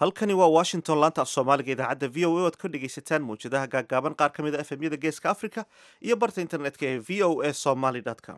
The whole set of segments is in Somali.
halkani waa washington laanta af soomaaliga idaacadda v o a oad ka dhegaysataan mawjadaha gaaggaaban qaar ka mid a efemyada geeska africa iyo barta internetka ee v o a somaly com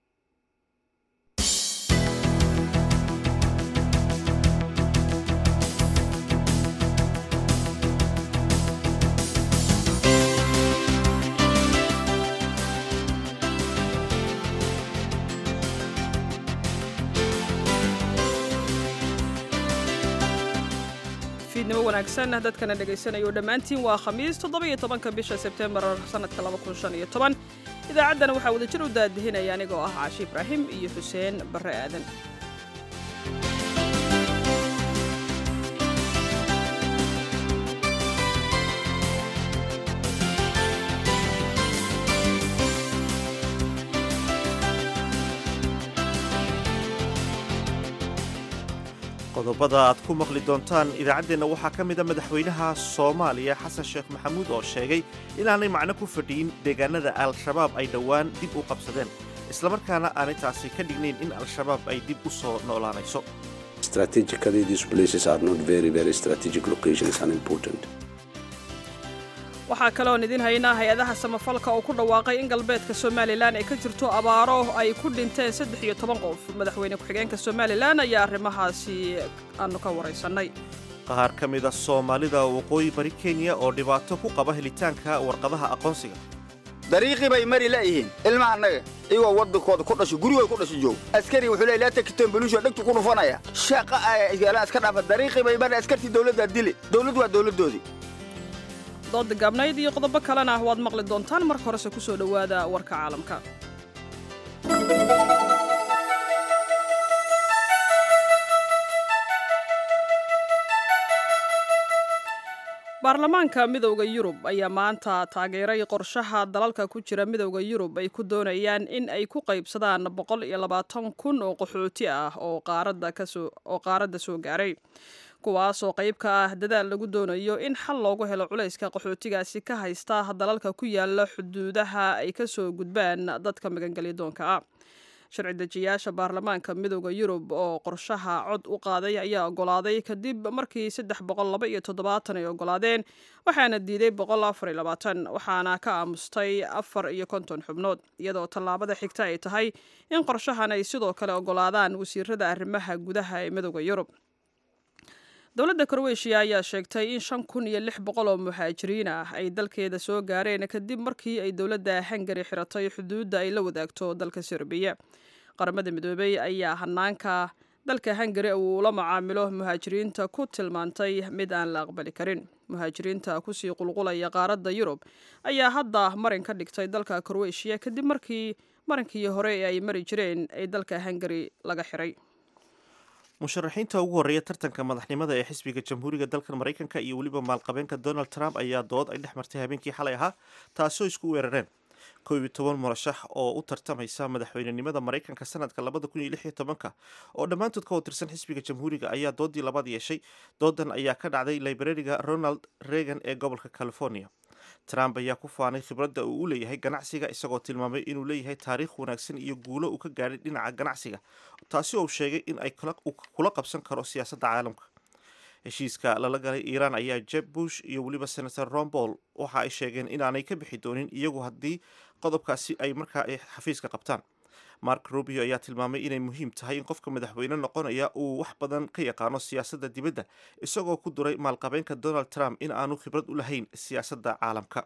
fiidnimo wanaagsan dadkana dhegaysanaya oo dhammaantiin waa khamiis toddoba-iyo tobanka bisha sebtembar sannadka laba kun shan iyo toban idaacaddana waxaa wadajir u daadihinaya anigoo ah caashi ibraahim iyo xuseen barre aadan qodobada aad ku maqli doontaan idaacaddeenna waxaa ka mid a madaxweynaha soomaaliya xasan sheekh maxamuud oo sheegay inaanay macno ku fadhiyin deegaanada al-shabaab ay dhowaan dib u qabsadeen islamarkaana aanay taasi ka dhignayn in al-shabaab ay dib u soo noolaanayso waxaa kaloon idin haynaa hay-adaha samafalka oo ku dhawaaqay in galbeedka somalilan ay ka jirto abaaro ay ku dhinteen saddex iyo toban qof madaxweyne ku-xigeenka somalilan ayaa arrimahaasi aanu ka waraysannay qaar ka mid a soomaalida waqooyi bari kenya oo dhibaato ku qaba helitaanka warqadaha aqoonsiga dariiqii bay mari la'yihiin ilma annaga iyagoo waddankooda ku dhasho gurigooda ku dhasho joog askari wuxuu leey laa takitoon beluusho dhegtu ku dhufanaya shaqa ayaalaan iska dhaafa dariiqii bay mari askartii dawladdaa dili dawladdu waa dawladdoodii dooda gaabnayd iyo qodobo kalena waad maqli doontaan marka horese ku soo dhowaada warka caalamka baarlamaanka midowda yurub ayaa maanta taageeray qorshaha dalalka ku jira midowda yurub ay ku doonayaan in ay ku qaybsadaan boqol iyo labaatan kun oo qaxooti ah oo qaaradda soo gaaray kuwaas oo qayb ka ah dadaal lagu doonayo in xal loogu helo culayska qaxootigaasi ka haysta dalalka ku yaala xuduudaha ay ka soo gudbaan dadka magangelyadoonka ah sharci dejiyaasha baarlamaanka midowda yurub oo qorshaha cod u qaaday ayaa ogolaaday kadib markii saddex boqol laba iyo toddobaatan ay ogolaadeen waxaana diiday boqol afar iyo labaatan waxaana ka aamustay afar iyo konton xubnood iyadoo tallaabada xigta ay tahay in qorshahan ay sidoo kale ogolaadaan wasiirada arrimaha gudaha ee midowda yurub dowladda kroweshiya ayaa sheegtay in shan kun iyo lix boqol oo muhaajiriin ah ay dalkeeda soo gaareen kadib markii ay dowladda hungari xiratay xuduudda ay la wadaagto dalka serbiya qaramada midoobey ayaa hanaanka dalka hungari uu la macaamilo muhaajiriinta ku tilmaantay mid aan la aqbali karin muhaajiriinta kusii qulqulaya qaaradda yurub ayaa hadda marin ka dhigtay dalka kroweshiya kadib markii marinkii hore ee ay mari jireen ay dalka hungari laga xiray musharaxiinta ugu horreeya tartanka madaxnimada ee xisbiga jamhuuriga dalkan maraykanka iyo weliba maalqabeenka donald trump ayaa dood ay dhex martay habeenkii xalay ahaa taasoo isku weerareen kow iyo toban murashax oo u tartamaysa madaxweynenimada maraykanka sanadka labada kun iyo lix iyo tobanka oo dhammaantood ka watirsan xisbiga jamhuuriga ayaa doodii labaad yeeshay doodan ayaa ka dhacday librariga ronald reagan ee gobolka california trump ayaa ku faanay khibradda uu u leeyahay ganacsiga isagoo tilmaamay inuu leeyahay taariikh wanaagsan iyo guulo uu ka gaadhay dhinaca ganacsiga taasi oo sheegay in ay kula qabsan karo siyaasadda caalamka heshiiska lala galay iiraan ayaa jeb bush iyo weliba senator ron paul waxa ay sheegeen inaanay ka bixi doonin iyagu haddii qodobkaasi ay markaa xafiiska qabtaan mark rubio ayaa tilmaamay inay muhiim tahay in qofka madaxweyne noqonaya uu wax badan ka yaqaano siyaasadda dibadda isagoo ku duray maalqabeenka donald trump in aanu khibrad u lahayn siyaasadda caalamka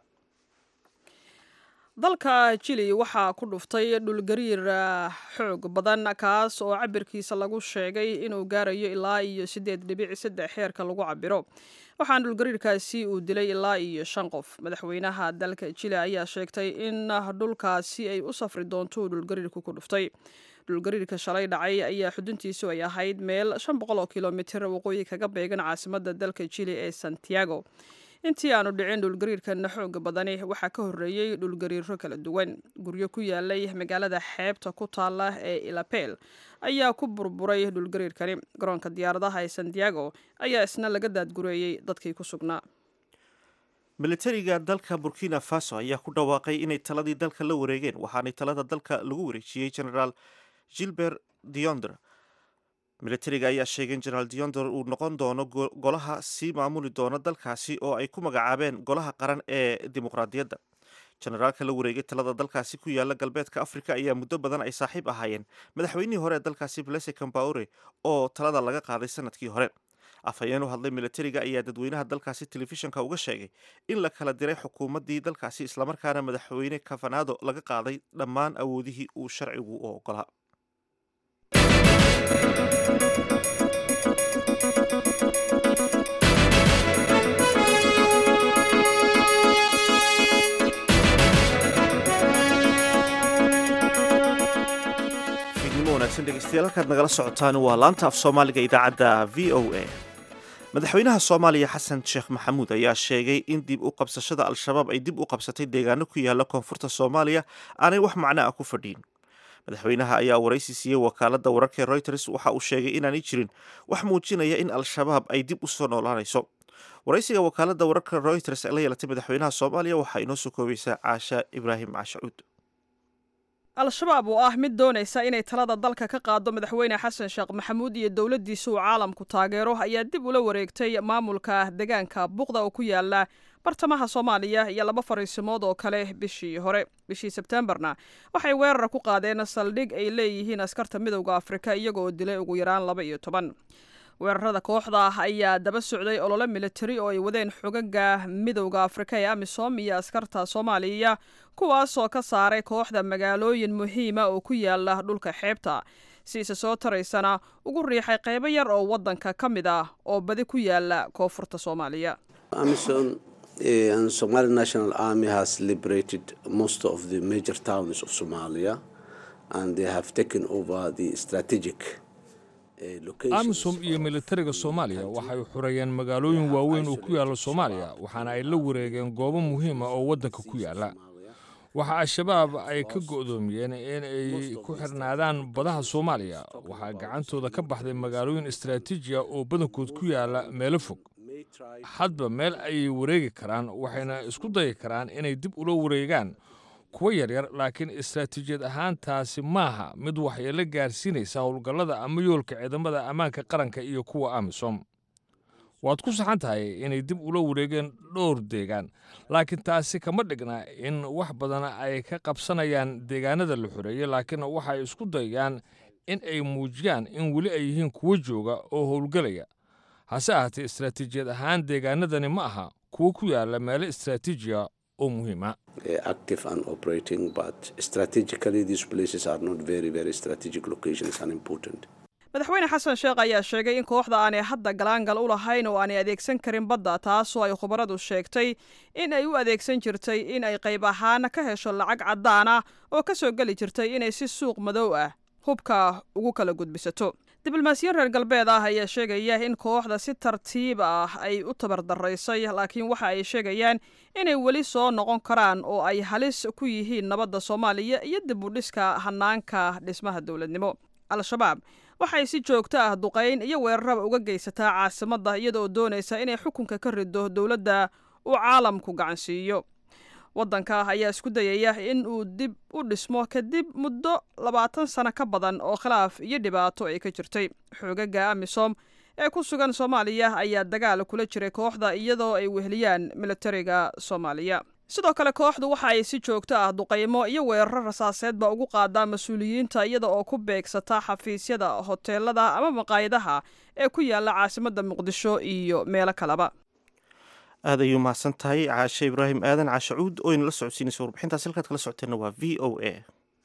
dalka jili waxaa ku dhuftay dhulgariir xoog badan kaas oo cabirkiisa lagu sheegay inuu gaarayo ilaa iyo siddeed dhibic saddex xeerka lagu cabiro waxaana dhulgariirkaasi uu dilay ilaa iyo shan qof madaxweynaha dalka jili ayaa sheegtay in dhulkaasi ay u safri doonto uu dhulgariirku ku dhuftay dhulgariirka shalay dhacay ayaa xuduntiisu ay ahayd meel shan boqol oo kilomitir waqooyi kaga beegan caasimadda dalka jili ee santiago intii aanu dhicin dhulgariirkan xooga badani waxaa ka horreeyey dhulgariiro kala duwan guryo ku yaalay magaalada xeebta ku taala ee ilapel ayaa ku burburay dhulgariirkani garoonka diyaaradaha ee santiago ayaa isna laga daadgureeyey dadkii ku sugnaa militariga dalka burkina faso ayaa ku dhawaaqay inay taladii dalka la wareegeen waxaanay talada dalka lagu wareejiyey generaal gilbert diondre militariga ayaa sheegay in generaal diondor uu noqon doono golaha sii maamuli doona dalkaasi oo ay ku magacaabeen golaha qaran ee dimuqraadiyadda generaalka la wareegay talada dalkaasi ku yaala galbeedka afrika ayaa muddo badan ay saaxiib ahaayeen madaxweynihii hore ee dalkaasi blese cambaure oo talada laga qaaday sanadkii hore afhayeen u hadlay militariga ayaa dadweynaha dalkaasi telefishinka uga sheegay in la kala diray xukuumaddii dalkaasi islamarkaana madaxweyne kafanado laga qaaday dhammaan awoodihii uu sharcigu u ogolaa dhegeystayaal halkaad nagala socotaan waa laanta af soomaaliga idaacadda v o a madaxweynaha soomaaliya xasan sheekh maxamuud ayaa sheegay in dib u qabsashada al-shabaab ay dib u qabsatay deegaano ku yaala koonfurta soomaaliya aanay wax macno ah ku fadhiin madaxweynaha ayaa waraysi siiyey wakaaladda wararka ee reuters waxa uu sheegay inaanay jirin wax muujinaya in al-shabaab ay dib u soo noolaanayso waraysiga wakaaladda wararka reuters ee la yeelatay madaxweynaha soomaaliya waxaa inoo soo koobaysaa caasha ibraahim caashacuud al-shabaab oo ah mid doonaysa inay talada dalka ka qaado madaxweyne xasan sheekh maxamuud iyo dowladdiisa uu caalamku taageero ayaa dib ula wareegtay maamulka deegaanka buqda oo ku yaala bartamaha soomaaliya iyo laba fariisimood oo kale bishii hore bishii sebtembarna waxay weerar ku qaadeen saldhig ay leeyihiin askarta midowda afrika iyagoo dilay ugu yaraan laba iyo toban weerarada kooxda ayaa daba socday olole militari oo ay wadeen xogaga midowda afrika ee amisom iyo askarta soomaaliya kuwaasoo ka saaray kooxda magaalooyin muhiima oo ku yaala dhulka xeebta si isa soo taraysana ugu riixay qaybo yar oo wadanka ka mid ah oo badi ku yaala koonfurta soomaaliya Somali National Army has liberated most of the major towns of Somalia and they have taken over the strategic amisom iyo militariga soomaaliya waxay xureeyeen magaalooyin waaweyn oo ku yaalla soomaaliya waxaana ay la wareegeen goobo muhiima oo waddanka ku yaalla waxa al-shabaab ay ka go'doomiyeen in ay ku xirnaadaan badaha soomaaliya waxaa gacantooda ka baxday magaalooyin istaraatiijiya oo badankood ku yaalla meelo fog hadba meel ayay wareegi karaan waxayna isku dayi karaan inay dib ula wareegaan kuwa yaryar laakiin istaraatiijiyad ahaan taasi maaha mid waxyeelo gaarsiinaysa howlgallada ama yoolka ciidamada ammaanka qaranka iyo kuwa amisom waad ku saxan tahay inay dib ula wareegeen dhowr deegaan laakiin taasi kama dhigna in wax badana ay ka qabsanayaan deegaanada la xoreeyey laakiin waxay isku dayaan in ay muujiyaan in weli ay yihiin kuwo jooga oo howlgelaya hase ahaatee istaraatiijiyad ahaan deegaanadani ma aha kuwo ku yaala meelo istaraatiijiya oo muhiima active and operating but strategically these places are not very very strategic locations and important madaxweyne xasan sheekh ayaa sheegay in kooxda aanay hadda galaangal u lahayn oo aanay adeegsan karin badda taasoo ay khubaradu sheegtay in ay u adeegsan jirtay in ay qayb ahaan ka hesho lacag caddaan ah oo ka soo geli jirtay inay si suuq madow ah hubka ugu kala gudbisato diblomaasiyiin reer galbeed ah ayaa sheegaya in kooxda si tartiib ah ay u tabardaraysay laakiin waxa ay sheegayaan inay weli soo noqon karaan oo ay halis ku yihiin nabadda soomaaliya iyo dib u dhiska hanaanka dhismaha dowladnimo al-shabaab waxay si joogto ah duqayn iyo weeraraba uga geysataa caasimadda iyadaoo doonaysa inay xukunka ka rido dowladda uu caalamku gacansiiyo waddanka ayaa isku dayaya in uu dib u dhismo kadib muddo labaatan sano ka badan oo khilaaf iyo dhibaato ay ka jirtay xoogaga amisom ee ku sugan soomaaliya ayaa dagaal kula jiray kooxda iyadoo ay weheliyaan militariga soomaaliya sidoo kale kooxdu waxa ay si joogto ah duqaymo iyo weeraro rasaaseedba ugu qaadaa mas-uuliyiinta iyada oo ku beegsata xafiisyada hoteelada ama maqaayadaha ee ku yaala caasimadda muqdisho iyo meelo kaleba aad ayuu mahadsan tahay caashe ibraahim aadan caashacuud oo inala socodsiinaysa warbixintaas halkaad kala socoteenna waa v o a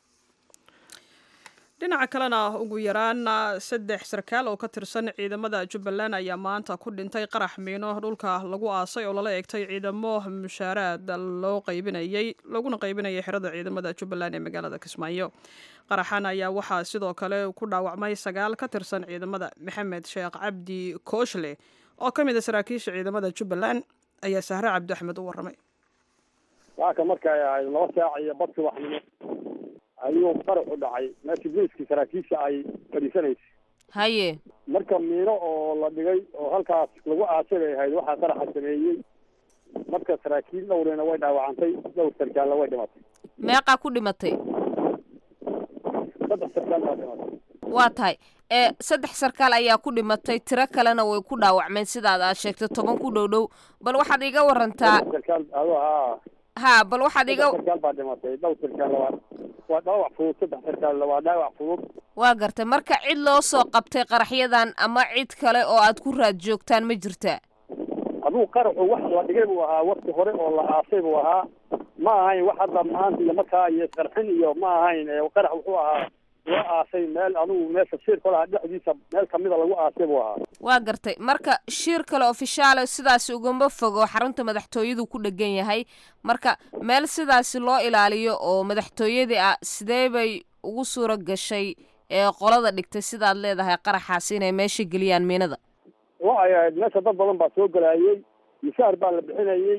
dhinaca kalena ugu yaraan saddex sarkaal oo ka tirsan ciidamada jubbaland ayaa maanta ku dhintay qarax miino dhulka lagu aasay oo lala eegtay ciidamo mushaaraad loo qaybinayey laguna qaybinayay xerada ciidamada jubbaland ee magaalada kismaayo qaraxan ayaa waxaa sidoo kale ku dhaawacmay sagaal ka tirsan ciidamada maxamed sheekh cabdi kooshle oo ka mid a saraakiisha ciidamada jubbaland ayaa sahre cabdi axmed u warramay waaka markay ahayd laba saac iyo bad subaxnimo ayuu qarax u dhacay meesha booliskii saraakiisha ay fadhiisanaysa haye marka miino oo la dhigay oo halkaas lagu aasay bay ahayd waxaa qaraxa sameeyey marka saraakiil dhowrina way dhaawacantay dhowr sarkaalna way dhimatay meeqaa ku dhimatay saddex sarkaal baa dhimatay waa tahay ee saddex sarkaal ayaa ku dhimatay tiro kalena way ku dhaawacmeen sidaad aad sheegtay toban ku dhow dhow bal waxaad iga warantaa sarkaal ado haa ha bal waxaad iga saddex sarkaal baa dhimatay dhowr sarkaal waa waa dhaawac fudud saddex sarkaal waa dhaawac fudud waa gartay marka cid loo soo qabtay qaraxyadan ama cid kale oo aad ku raad joogtaan ma jirtaa aduu qaraxu wax la dhigay buu ahaa wakti hore oo la aasay buu ahaa ma ahayn wax hadda maanta iyo markaa iyo qarxin iyo ma ahayn ee qarax wuxuu ahaa loo aasay meel adugu meesha shirka lahaa dhexdiisa meel kamida lagu aasay buu ahaa waa gartay marka shir kale ofishaale sidaasi ugama fogo xarunta madaxtooyadu ku dhegan yahay marka meel sidaasi loo ilaaliyo oo madaxtooyadii ah sidee bay ugu suura gashay ee qolada dhigtay sidaad leedahay qaraxaasi inay meesha geliyaan miinada waxay ahayd meesha dad badan baa soo gelayay mishaar baa la bixinayay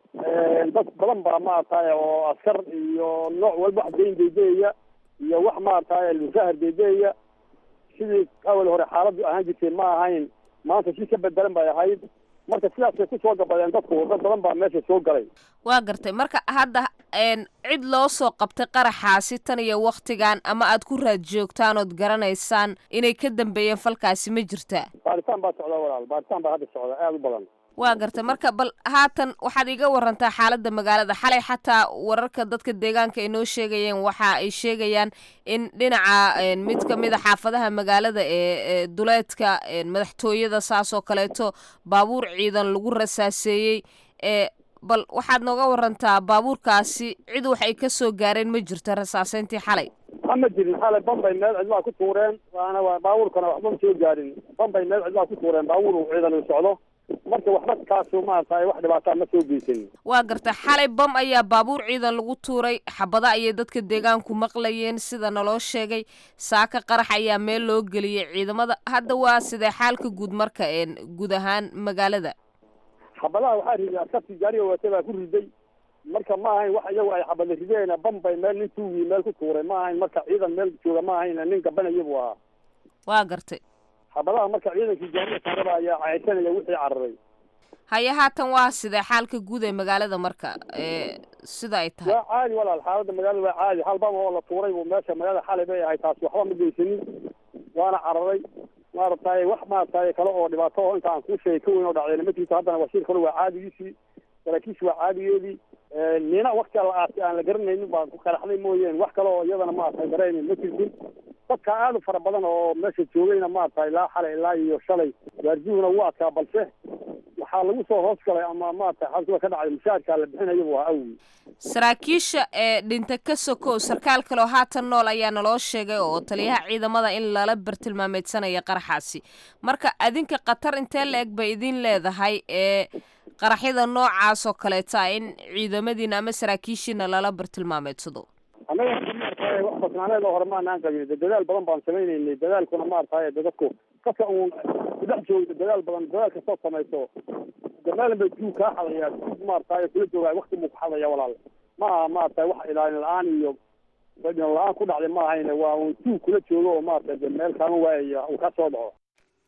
dad badan baa maaragtay oo askar iyo nooc walba wax deyn deydeyaya iyo wax maaragtay mishaar deydeyaya sidii awal hore xaaladdu ahaan jirtay ma ahayn maanta si ka bedelan bay ahayd marka sidaasay ku soo gabadeen dadku dad badan baa meesha soo galay waa gartay marka hadda een cid loo soo qabtay qaraxaasi tan iyo waktigan ama aad ku raad joogtaan ood garanaysaan inay ka dambeeyeen falkaasi ma jirtaa baaritaan baa socda walaal baaritaan baa hadda socda aada u badan waa gartay marka bal haatan waxaad iga warantaa xaaladda magaalada xalay xataa wararka dadka deegaanka ay noo sheegayeen waxa ay sheegayaan in dhinaca een, mid ka mid a xaafadaha magaalada ee ee duleedka een, madaxtooyada saas oo kaleeto baabuur ciidan lagu rasaaseeyey ee bal waxaad nooga warantaa baabuurkaasi cid wax ay ka soo gaareen ma jirto rasaaseyntii xalay ha ma jirin xalay bambay meel cidlaa ku tuureen waana waa baabuurkana waxba ma soo gaarin bambay meel cidlaa ku tuureen baabuur uu ciidan u socdo marka waxba kaasu maaragtay wax dhibaataa ma soo geysan waa gartay xalay bam ayaa baabuur ciidan lagu tuuray xabada ayay dadka deegaanku maqlayeen sida naloo sheegay saaka qarax ayaa meel loo geliyey ciidamada hadda waa sidee xaalka guud marka een guud ahaan magaalada xabadaha waxaa riday askartii gaariga watay baa ku riday marka ma ahayn wax iyagu ay xabada rideen bambay meel nin tuugii meel ku tuuray ma ahayn marka ciidan meel jooga ma ahayn nin gabanaya buu ahaa waa gartay xabadaha marka ciidankii gaariga saaraba ayaa caysanaya wixii cararay haye haatan waa sidee xaalka guud ee magaalada marka ee sida ay tahay waa caadi walaal xaaladda magaalada waa caadi hal bam oo la tuuray buu meesha magaalada xalay bay ahayd taasi waxba ma geysanin waana cararay maaragtay wax maaragtay kale oo dhibaato oo inta aan kuu sheegay ka weyn oo dhacdayna ma jirto haddana wasiir kale waa caadigiisii saraakiishu waa caadigeedii nina waktiga la aasay aan la garanaynin baa ku qaraxday mooyeen wax kale oo iyadana maaragtay garaynin ma jirtin dadka aada u fara badan oo meesha joogayna maaragtay ilaa xalay ilaa iyo shalay gaarjuhuna wuu adkaa balse waxaa lagu soo hoos galay ama maaragtay xalkuwa ka dhacday mushaarkaa la bixinayo waa awgi saraakiisha ee dhinta ka sokow sarkaal kaleo haatan nool ayaa naloo sheegay oo taliyaha ciidamada in lala bartilmaameedsanaya qaraxaasi marka adinka khatar intee la eg bay idin leedahay ee qaraxyada noocaas oo kaleeta in ciidamadiina ama saraakiishiina lala bartilmaameedsado annaga maaragtay wax basnaaneed oo hore maanaan qabin de dadaal badan baan samaynaynay dadaalkuna maaragtay de dadku dadka uun kudhex joogda dadaal badan dadaal kastoo samayso gamaalan bay tuug kaa xadayaa tuug maaragtay kula joogaa wakti buu ku xadaya walaal ma aha maaragtay wax ilaalin la-aan iyo badin la-aan ku dhacday ma ahayne waa uun tuug kula joogo oo maaragtay de meel kaama waayaya uu ka soo dhaco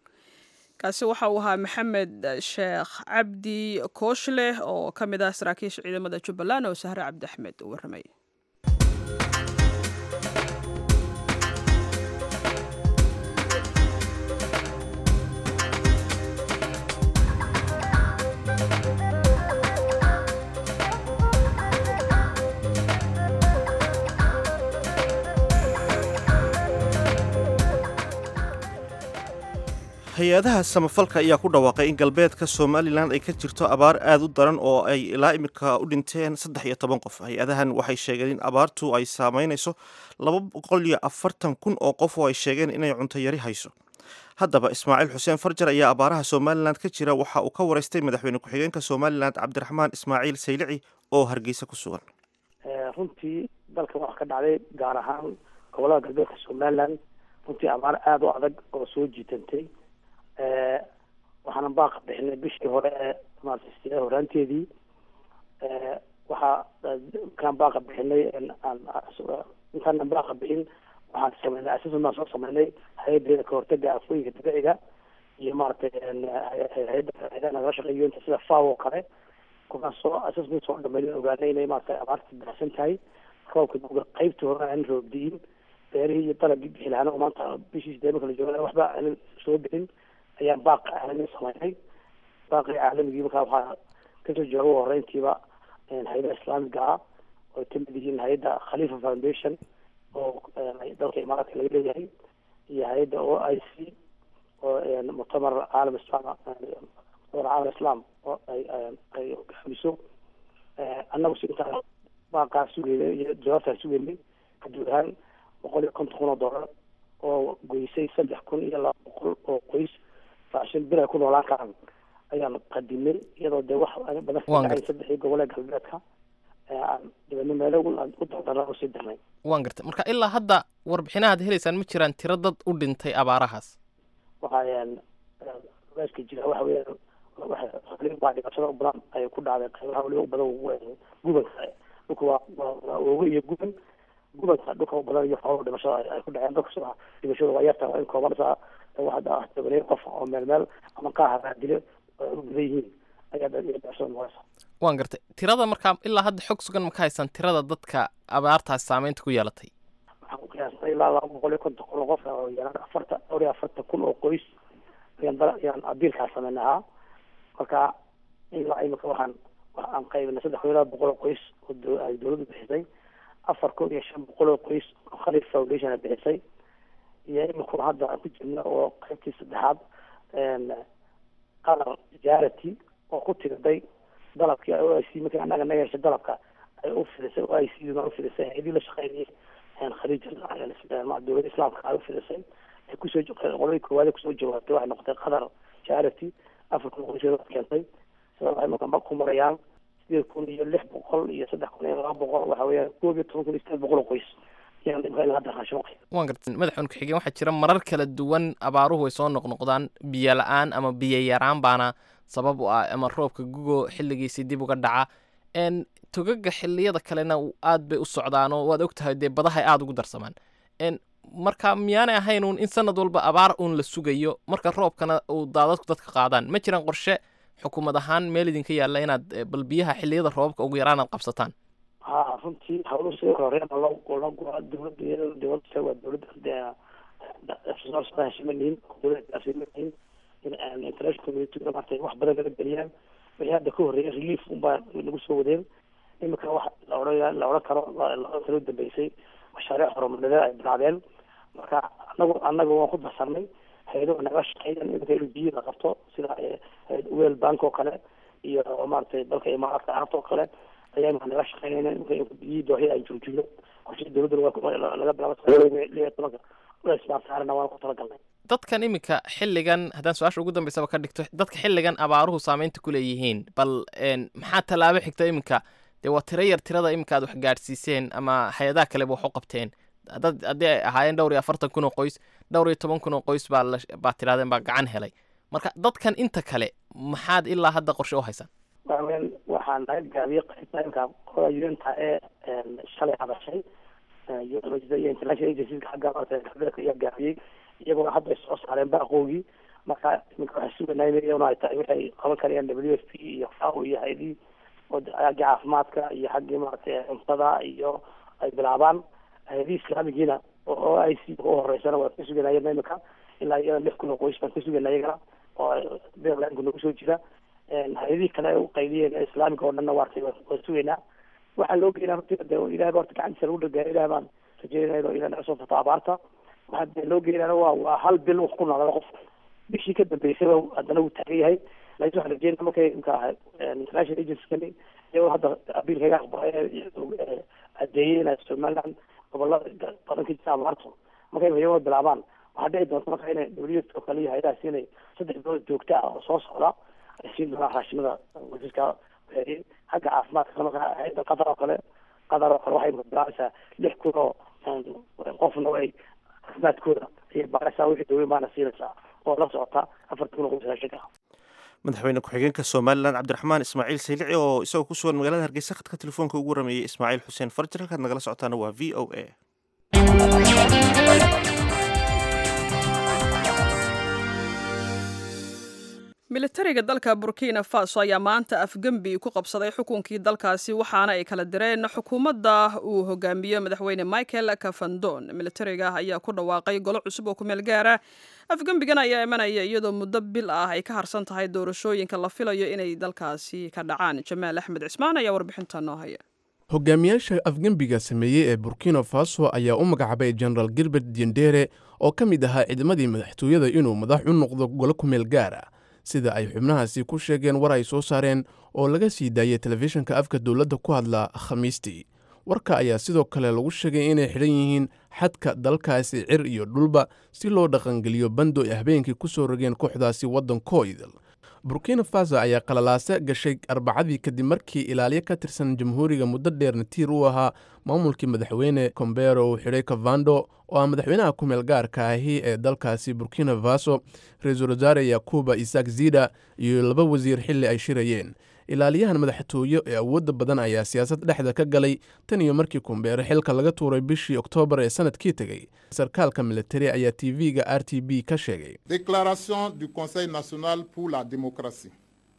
kaasi waxa uu ahaa maxamed sheekh cabdi kooshleh oo ka mid ah saraakiisha ciidamada jubbaland oo sahre cabdi axmed uu warramay hay-adaha samafalka ayaa ku dhawaaqay in galbeedka somalilan ay ka jirto abaar aada u daran oo ay ilaa imika u dhinteen saddex iyo toban qof hay-adahan waxay sheegeen in abaartu ay saameynayso laba boqol iyo afartan kun oo qof oo ay sheegeen inay cunto yari hayso haddaba ismaaciil xuseen farjar ayaa abaaraha somalilan ka jira waxa uu ka waraystay madaxweyne ku-xigeenka somalilan cabdiraxmaan ismaaciil saylici oo hargeysa ku sugan runtii dalkan waxaa ka dhacday gaar ahaan gobolada galbeedka somalilan runtii abaar aada u adag oo soo jiitantay waxaana baaqa bixinay bishii hore ee maarata horaanteedii waxaa kaan baaqa bixinay intaanan baaqa bixin waxaan sameynay assessment baan soo sameynay hay-adeeda kahortaga afooyinka dabiiciga iyo maaragtay hay-adda hay-adaha nagala shaqeeyo inta sida faw oo kale kuwaan soo assessment soo dhameyn ogaanay inay maaragtay abaarta daahsan tahay roobka duga qaybtii hore aan roobdiin beerihii iyo dalagii bixi lahaana oo maanta bishii sideed marka la jooga waxba aanan soo bixin ayaan baaq caalami samaynay baaqii caalamigii markaa waxaa kasoo jooga ugu horeyntiiba hay-adaha islaamiga ah oo kamid yihiin hay-adda khalifa foundation oo dalka imaaraadka laga leeyahay iyo hay-adda o i c oo muctamar caalam islam muctamar caalam islam oo ay ay hogaamiso annagu si intaa baaqaa sugeynay iyo jawaabtaa sugeynay guud ahaan boqol iyo konton kun oo dollar oo goysay saddex kun iyo laba boqol oo qoys raashin bir ay ku noolaan karaan ayaan qadimay iyadoo dee wax badan kadhacay saddexii gobol ee galbeedka aan dibadno meelo u dardara usii dirnay waan gartay marka ilaa hadda warbixinaha ad helaysaan ma jiraan tiro dad u dhintay abaarahaas waxaa ogaaska jira waxa weeyaan waa dhibaatada u badan ay ku dhacday qaybaha waliba u badan gubanka dhulka waa waa oogo iyo guban gubanka dhulka u badan iyo xoolo dhimashada ay ku dhaceen dadka dhimashada waa yarta waa in kooban saa waxaa tobaneyo qof oo meel meel ama qaaha raadile u badan yihiin ayaa dhimashada noqonaysa waan gartay tirada markaa ilaa hadda xog sugan ma ka haysaan tirada dadka abaartaas saameynta ku yeelatay waxaan ku qiyaasnay ilaa laba boqol iyo konton kun oo qof oo yaraan afarta dhowr iyo afartan kun oo qoys ayaan dal ayaan abiilkaa sameynay ahaa marka ilaa imika waxaan waxaan qaybinay saddex kun iyo laba boqol oo qoys oo ay dowladdu bixisay afar kun iyo shan boqol oo qoys oo khalif foundation ay bixisay iyo imika hadda aan ku jirna oo qaybtii saddexaad qalar jarity oo ku tiriday dalabkii o i c markii annaga naga heshay dalabka ay u fidisay o i c duna u fidisay hay-adii la shaqeynayay khaliij dowladda islaamka ay u fidisay ay kusoo qoladii koowaad kusoo jawaabtay waxay noqotay qatar charity afar kun qoysyood keentay sida waxay marka ku marayaan sideed kun iyo lix boqol iyo saddex kun iyo laba boqol waxa weeyaan koob iyo toban kun iyo sideed boqol oo qoys ayaan imka ilaa hadda raashin qay waan gartay madaxweyne ku-xigeen waxaa jira marar kala duwan abaaruhu ay soo noqnoqdaan biyo la-aan ama biyo yaraan baana sabab u ah ama roobka gugo xilligiisii dib uga dhaca n togaga xiliyada kalena aad bay u socdaan oo waad ogtahay dee badahay aada ugu darsamaan n marka miyaanay ahayn uun in sanad walba abaar uun la sugayo marka roobkana uu daadadku dadka qaadaan ma jiraan qorshe xukuumad ahaan meel idinka yaalla inaad bal biyaha xiliyada roobabka ugu yaraan aad qabsataan ha runtii hawluhu sidoo kale horeen loo loo guraa dowladda dowladda waa dowladda heshimanihin dowladda heshimanihin in international community maartay wax badan laga geliyaan wixii hadda ka horreeyay relief unbaa lagu soo wadeen imika wax la odhan la odhan karo la kala dambeysay mashaariic horumarineed ay bilaabeen marka anagu anagu waan ku darsanay hay-ado naga shaqeeyaan imika in biyo la qabto sida wel bank oo kale iyo maaragtay dalka imaaraadka carabta oo kale ayaa imika naga shaqeynayna imika imika biyihii dooxii aan joojino qorshe dowladda laga bilaabo liyo tobanka isbaarsaarana waan ku talagalnay dadkan iminka xilligan haddaan su-aasha ugu dambeysaba ka dhigto dadka xilligan abaaruhu saameynta ku leeyihiin bal maxaa tallaabo xigta iminka dee waa tiro yar tirada iminka aad wax gaadhsiiseen ama hay-adaha kaleba wax u qabteen dad haddii ay ahaayeen dhowr iyo afartan kun oo qoys dhowr iyo toban kun oo qoys baa la baa tirahdeen baa gacan helay marka dadkan inta kale maxaad ilaa hadda qorshe u haysaan waaweyn waxaan naga gaabiyey qaybta imka qolada unta ee shalay hadashay iyo international agencies xagga galbeedka ayaa gaabiyey iyagoo hadda ay soo saareen baaqoogii marka iminka waxay suganay iyaguna ay tahay waxay qaban karayaan w f p iyo fao iyo hay-adii xaggii caafimaadka iyo xaggii maaragtay cuntada iyo ay bilaabaan hay-adii islaamigiina oo i c u horeysana waan ka suganayana imika ilaa iyada lix kun oo qoys baan ka suganay iyagana oo beerlanku nagu soo jira hay-adihii kale u qaydiyeen ee islaamiga oo dhanna waartay waan sugaynaa waxaa loo geynaa runtii de ilahay ba horta gacantiisa lagu dhagaa ilahay baan rajeynayna oo ilahay naga soo furto abaarta waxaa de loo geynana waa waa hal bil wax ku noolada qof bishii ka dambeysaba haddana wuu taagan yahay laakiin waxaan rajeynaa markay imka international agency-kani iyagoo hadda abiilkaga aqbalay adeeyey inay somaliland gobolada badan ka jirta abaarto markay iyagoo bilaabaan waxaa dhici doonta marka inay w oo kale iyo hay-adahaas inay saddex bilood joogta ah oo soo socda ay siin doonaan raashimada wasiirka xagga caafimaadka marka hay-adda qatar oo kale qatar oo kale waxay bilaabaysaa lix kun oo qofna way caafimaadkooda ayay baaraysaa wixii dawey baana siinaysaa oo la socota afarta kun oo qoys raashinka madaxweyne ku-xigeenka somalilan cabdiraxmaan ismaaciil saylici oo isagoo ku sugan magaalada hargeysa khadka telefoonka ugu warameeyey ismaaciil xuseen farjir halkaad nagala socotaana waa v o a militariga dalka burkina faso ayaa maanta afgembi ku qabsaday xukunkii dalkaasi waxaana ay kala direen xukuumadda uu hogaamiyo madaxweyne michael kafandon militariga ayaa ku dhawaaqay golo cusub oo ku meel gaara afgembigan ayaa imanaya iyadoo muddo bil ah ay ka harsan tahay doorashooyinka la filayo inay dalkaasi ka dhacaan jamaal axmed cismaan ayaa warbixinta noo haya hogaamiyaasha afgembiga sameeyey ee burkina faso ayaa u magacaabay jenaraal gilbert diendere oo ka mid ahaa ciidamadii madaxtooyada inuu madax u noqdo golo ku meel gaara sida ay xubnahaasi ku sheegeen war ay soo saareen oo laga sii daayay telefishinka afka dowladda ku hadla khamiistii warka ayaa sidoo kale lagu sheegay inay xidhan yihiin xadka dalkaasi cir iyo dhulba si loo dhaqangeliyo bando ay habeenkii ku soo rogeen kooxdaasi waddankooidal burkina faso ayaa qalalaase gashay arbacadii kadib markii ilaaliyo ka tirsan jamhuuriga muddo dheerna tiir u ahaa maamulkii madaxweyne kombero uu xidhay kavando oo ah madaxweynaha kumeel gaarka ahi ee dalkaasi burkina faso ra-iisul wasaare yakuba isak zida iyo laba wasiir xilli ay shirayeen ilaaliyahan madaxtooye ee awoodda badan ayaa siyaasad dhexda ka galay tan iyo markii kumbeere xilka laga tuuray bishii oktoobar ee sanadkii tegey sarkaalka militari ayaa t v-ga r t b ka sheegay déclaration du conseil national pour la démocratie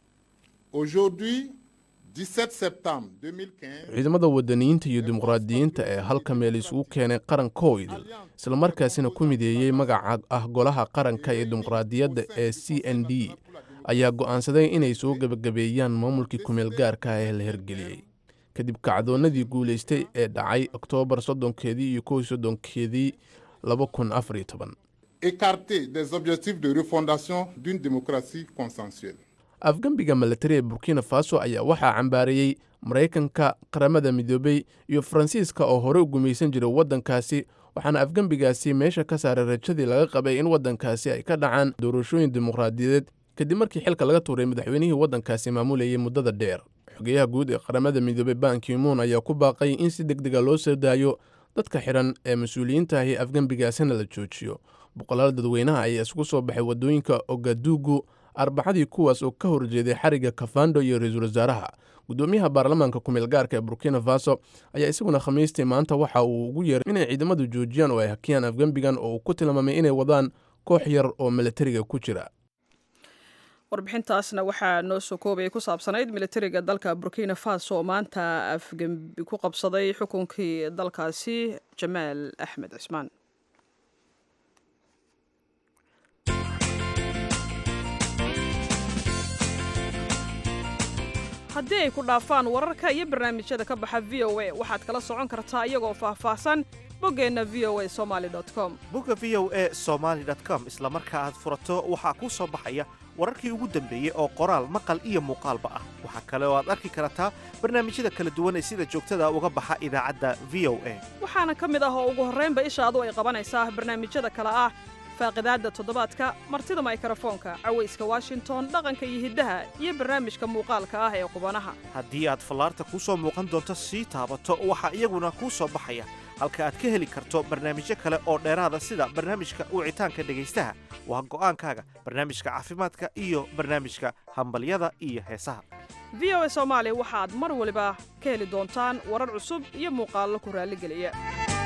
aujourd'hui 17 septembre 2015 ciidamada wadaniyiinta iyo dimuqraadiyiinta ee halka meel isugu keenay qarankoidil islamarkaasina ku mideeyey magaca ah golaha qaranka ee dimuqraadiyadda ee c n d ayaa go'aansaday inay soo gebagabeeyaan maamulkii kumeel gaarka ah ee la hirgeliyey kadib kacdoonnadii guulaystay ee dhacay oktoobar soddonkeedii iyo kow soddonkeedii laba kun afar iyo toban écarté des objectifs de refondation d'une démocratie consensuelle afgembiga milatari ee burkina faso ayaa waxaa cambaareeyey maraykanka qaramada midoobey iyo faransiiska oo hore u gumaysan jiray waddankaasi waxaana afgembigaasi meesha ka saaray rajadii laga qabay in waddankaasi ay ka dhacaan doorashooyin dimuqraadiyadeed kadib markii xilka laga tuuray madaxweynihii waddankaasi maamulayay muddada dheer xogeyaha guud ee qaramada midoobey bankimuun ayaa ku baaqay in si deg dega loo soo daayo dadka xidhan ee mas-uuliyiinta ahi afgembigaasina la joojiyo boqolaal dadweynaha ayaa isugu soo baxay waddooyinka ogadugu arbacadii kuwaas oo ka horjeeday xariga kafando iyo ra-iisul wasaaraha guddoomiyaha baarlamaanka kumeel gaarka ee burkina faso ayaa isaguna khamiistii maanta waxa uu ugu yeeray inay ciidamadu joojiyaan oo ay hakiyaan afgembigan oo uu ku tilmaamay inay wadaan koox yar oo militariga ku jira warbixintaasna waxaa noo soo koobaya ku saabsanayd militariga dalka burkina faso oo maanta afgembi ku qabsaday xukunkii dalkaasi jamaal axmed cismaan haddii ay ku dhaafaan wararka iyo barnaamijyada ka baxa v o a waxaad kala socon kartaa iyagoo faahfaahsan boggeenna v o a somaali com bogga v o a somaali com isla marka aad furato waxaa kuu soo baxaya wararkii ugu dambeeyey oo qoraal maqal iyo muuqaalba ah waxaa kale oo aad arki kartaa barnaamijyada kala duwan ee sida joogtada uga baxa idaacadda v o a waxaana ka mid ah oo ugu horraynba ishaadu ay qabanaysaa barnaamijyada kale ah faaqidaadda toddobaadka martida maykrofoonka cawayska washington dhaqanka iyo hiddaha iyo barnaamijka muuqaalka ah ee qubanaha haddii aad fallaarta kuu soo muuqan doonto sii taabato waxaa iyaguna kuu soo baxaya halka aad ka heli karto barnaamijyo kale oo dheeraada sida barnaamijka wicitaanka dhegaystaha waa go'aankaaga barnaamijka caafimaadka iyo barnaamijka hambalyada iyo heesaha v o a soomaali waxaad mar waliba ka heli doontaan warar cusub iyo muuqaallo ku raalligeliya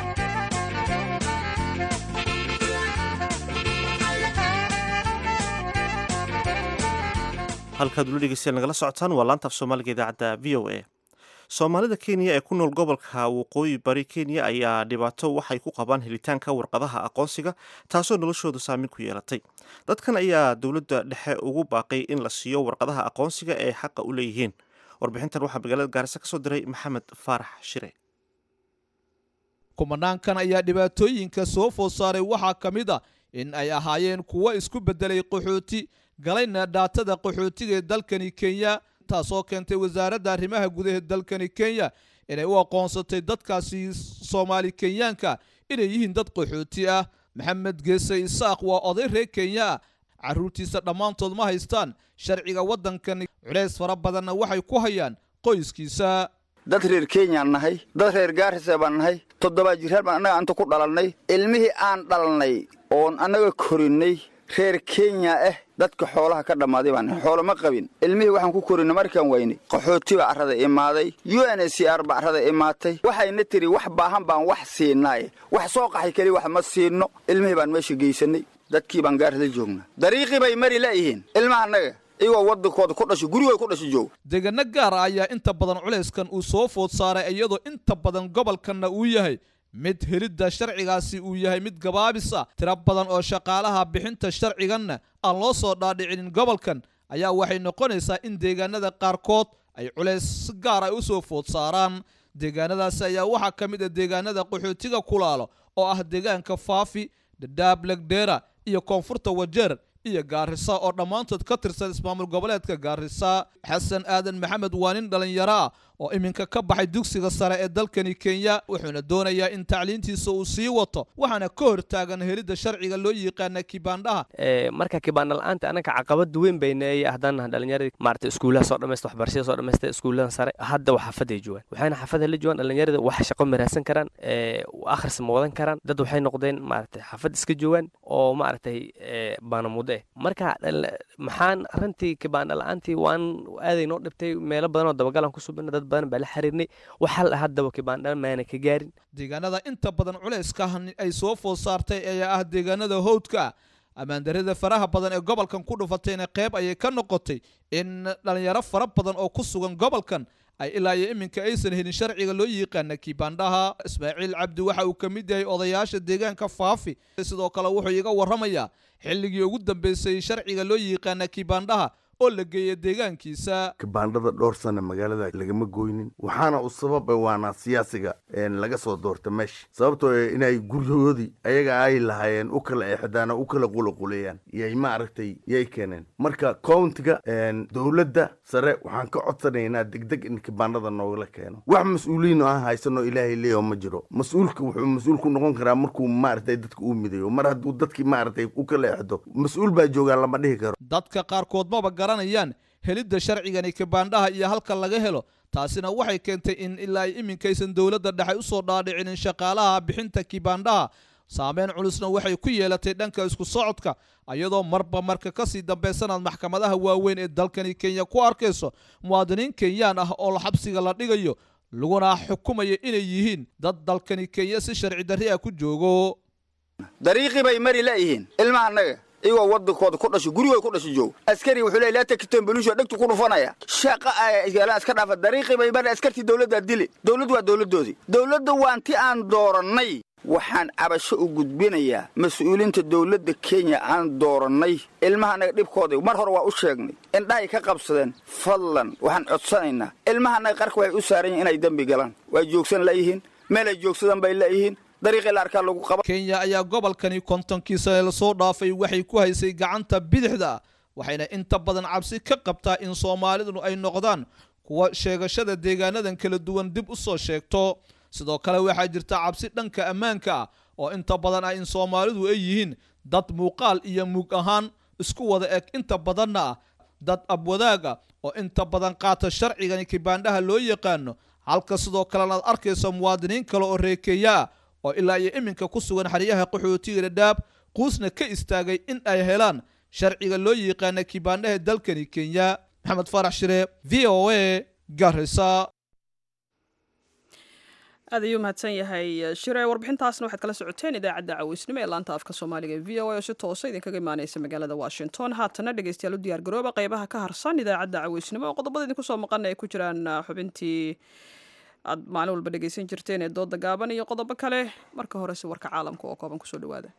halkaad ula dhegeystayaal nagala socotaan waa laantaaf soomaaliga idaacadda v o a soomaalida kenya ee ku nool gobolka waqooyi bari kenya ayaa dhibaato waxay ku qabaan helitaanka warqadaha aqoonsiga taasoo noloshooda saameyn ku yeelatay dadkan ayaa dowladda dhexe ugu baaqay in la siiyo warqadaha aqoonsiga ee xaqa u leeyihiin warbixintan waxaa magaalada gaarisa kasoo diray maxamed faarax shire kumanaankan ayaa dhibaatooyinka soo food saaray waxaa ka mid a in ay ahaayeen kuwo isku beddelay qaxooti galayna dhaatada qaxootiga ee dalkani kenya taasoo keentay wasaaradda arrimaha gudaha dalkani kenya inay u aqoonsatay dadkaasi soomaali kenyaanka inay yihiin dad qaxooti ah maxamed geese isaaq waa oday reer kenya ah carruurtiisa dhammaantood ma haystaan sharciga waddankani culays fara badanna waxay ku hayaan qoyskiisa dad reer kenyaan nahay dad reer gaarise baan nahay toddobaa jiraan baan annaga anta ku dhalannay ilmihii aan dhalnay oon annaga korinnay reer kenya ah dadka xoolaha ka dhammaaday baan nahay xoolo ma qabin ilmihii waxaan ku korinay markaan waynay qaxooti baa carrada imaaday u n h c r baa carrada imaatay waxayna tiri wax baahan baan wax siinaaye wax soo qaxay keliya wax ma siinno ilmihii baan meesha geysannay dadkii baan gaarisa joognaa dariiqii bay mari laayihiin ilmaha annaga iyagoo waddankooda ku dhashay gurigooda ku dhashay jooga deegaano gaar ah ayaa inta badan culayskan uu soo food saaray iyadoo inta badan gobolkanna uu yahay mid helidda sharcigaasi uu yahay mid gabaabis ah tiro badan oo shaqaalaha bixinta sharciganna aan loo soo dhaadhicinin gobolkan ayaa waxay noqonaysaa in deegaanada qaarkood ay culays si gaar ay u soo food saaraan deegaanadaasi ayaa waxaa ka mid ah deegaanada qaxootiga kulaalo oo ah deegaanka faafi dhadhaab legdheera iyo koonfurta wajeer iyo gaarisa oo dhammaantood ka tirsan ismaamul goboleedka gaarisa xasan aadan maxamed waa nin dhallinyaro ah oo iminka ka baxay dugsiga sare ee dalkani kenya wuxuuna doonayaa in tacliintiisa uu sii wato waxaana ka hortaagan helidda sharciga loo yiqaana kibaandhaha marka kibaandha la-aanta anaka caqabad weyn bayneeyay haddaan nahay dhallinyaradii maarata iskuulaha soo dhammaysta waxbarashada soo dhammaysta iskuullada sare hadda wax xafaday joogaan waxayna xafada la joogaan dhallinyarada wax shaqo maraadsan karaan akhris ma wadan karaan dad waxay noqdeen maarata xafad iska joogaan oo maaragtay baanamudo eh marka maxaan arrintii kibaandha la-aantii waan aaday noo dhibtay meelo badan oo dabagalan ku subina dad badan baa la xiriirnay waxaa la haddaba kibaandha maana ka gaarin deegaanada inta badan culayska ay soo food saartay ayaa ah deegaanada howdka ah ammaandarida faraha badan ee gobolkan ku dhufatayna qeyb ayay ka noqotay in dhalinyaro fara badan oo ku sugan gobolkan ay ilaa iyo iminka aysan helin sharciga loo yiqaana kibaandhaha ismaaciil cabdi waxa uu ka mid yahay odayaasha deegaanka faafi sidoo kale wuxuu iga warramayaa xilligii ugu dambeysay sharciga loo yiqaana kibaandhaha oo la geeya deegaankiisa kibaandhada dhowr sana magaalada lagama goynin waxaana u sababa waana siyaasiga laga soo doorta meesha sababtoo inay guryahoodii ayaga ay lahaayeen u kala exdaan u kala qulaquleeyaan yay ma aragtay yay keeneen marka countiga dowladda sare waxaan ka codsanaynaa degdeg in kibaandhada noogala keeno wax mas-uuliyiin aan haysano ilaahay leeyaho ma jiro mas-uulka wuxuu mas-uul ku noqon karaa markuu maaragtay dadka uu midayo mar hadduu dadkii maaragtay u kala exdo mas-uul baa joogaa lama dhihi karo dadka qaarkood maba garanayaan helidda sharcigani kibaandhaha iyo halka laga helo taasina waxay keentay in ilaa ay iminkaysan dowladda dhexe usoo dhaadhicinin shaqaalaha bixinta kibaandhaha saameyn culusna waxay ku yeelatay dhanka isku socodka iyadoo marba marka kasii dambaysanaad maxkamadaha waaweyn ee dalkani kenya ku arkayso muwaadiniin kenyaan ah oo xabsiga la dhigayo laguna xukumaya inay yihiin dad dalkani kenya si sharci darri ah ku joogo dariiqii bay mari layihiin ilmaha annaga iyagoo waddankooda ku dhashay gurigooda ku dhashay jooga askari wuxuu leeyahy laa takiton belusho dhegtu ku dhufanaya shaqa ayaalaan iska dhaafa dariiqii bay mari askartii dowladdaa dili dowladdu waa dowladdoodii dowladda waan ti aan doorannay waxaan cabasho u gudbinayaa mas-uuliinta dowladda kenya aan doorannay ilmaha annaga dhibkooda mar hore waa u sheegnay indhahay ka qabsadeen fadlan waxaan codsanaynaa ilmaha annaga qarka waxay u saaran yihin inay dembi galaan waa joogsan layihiin meel ay joogsadaan bay layihiin kenya ayaa gobolkani kontonkiisa lasoo dhaafay waxay ku haysay gacanta bidixda waxayna inta badan cabsi ka qabtaa in soomaalidu ay noqdaan kuwa sheegashada deegaanadan kala duwan dib u soo sheegto sidoo kale waxaa jirta cabsi dhanka ammaanka ah oo inta badan ah in soomaalidu ay yihiin dad muuqaal iyo muug ahaan isku wada eg inta badanna ah dad abwadaaga oo inta badan qaata sharcigani kibaandhaha loo yaqaano halka sidoo kalena aad arkayso muwaadiniin kale oo reekeeya ah oo ilaa iyo iminka ku sugan xeryaha qaxootiga dhadhaab quusna ka istaagay in ay helaan sharciga loo yiqaana kibaandhaha dalkani kenya maxamed farax shire v o a garisa aad ayuu mahadsan yahay shire warbixintaasna waxaad kala socoteen idaacadda caweysnimo ee laanta afka soomaaliga e v o a oo si toosa idinkaga imaaneysa magaalada washington haatana dhegeystayaal u diyaar garooba qeybaha ka harsan idaacadda caweysnimo oo qodobada idinku soo maqan ay ku jiraan xubintii aad maalin walba dhegeysan jirteen ee dooda gaaban iyo qodobo kale marka horese warka caalamka oo kooban kusoo dhawaada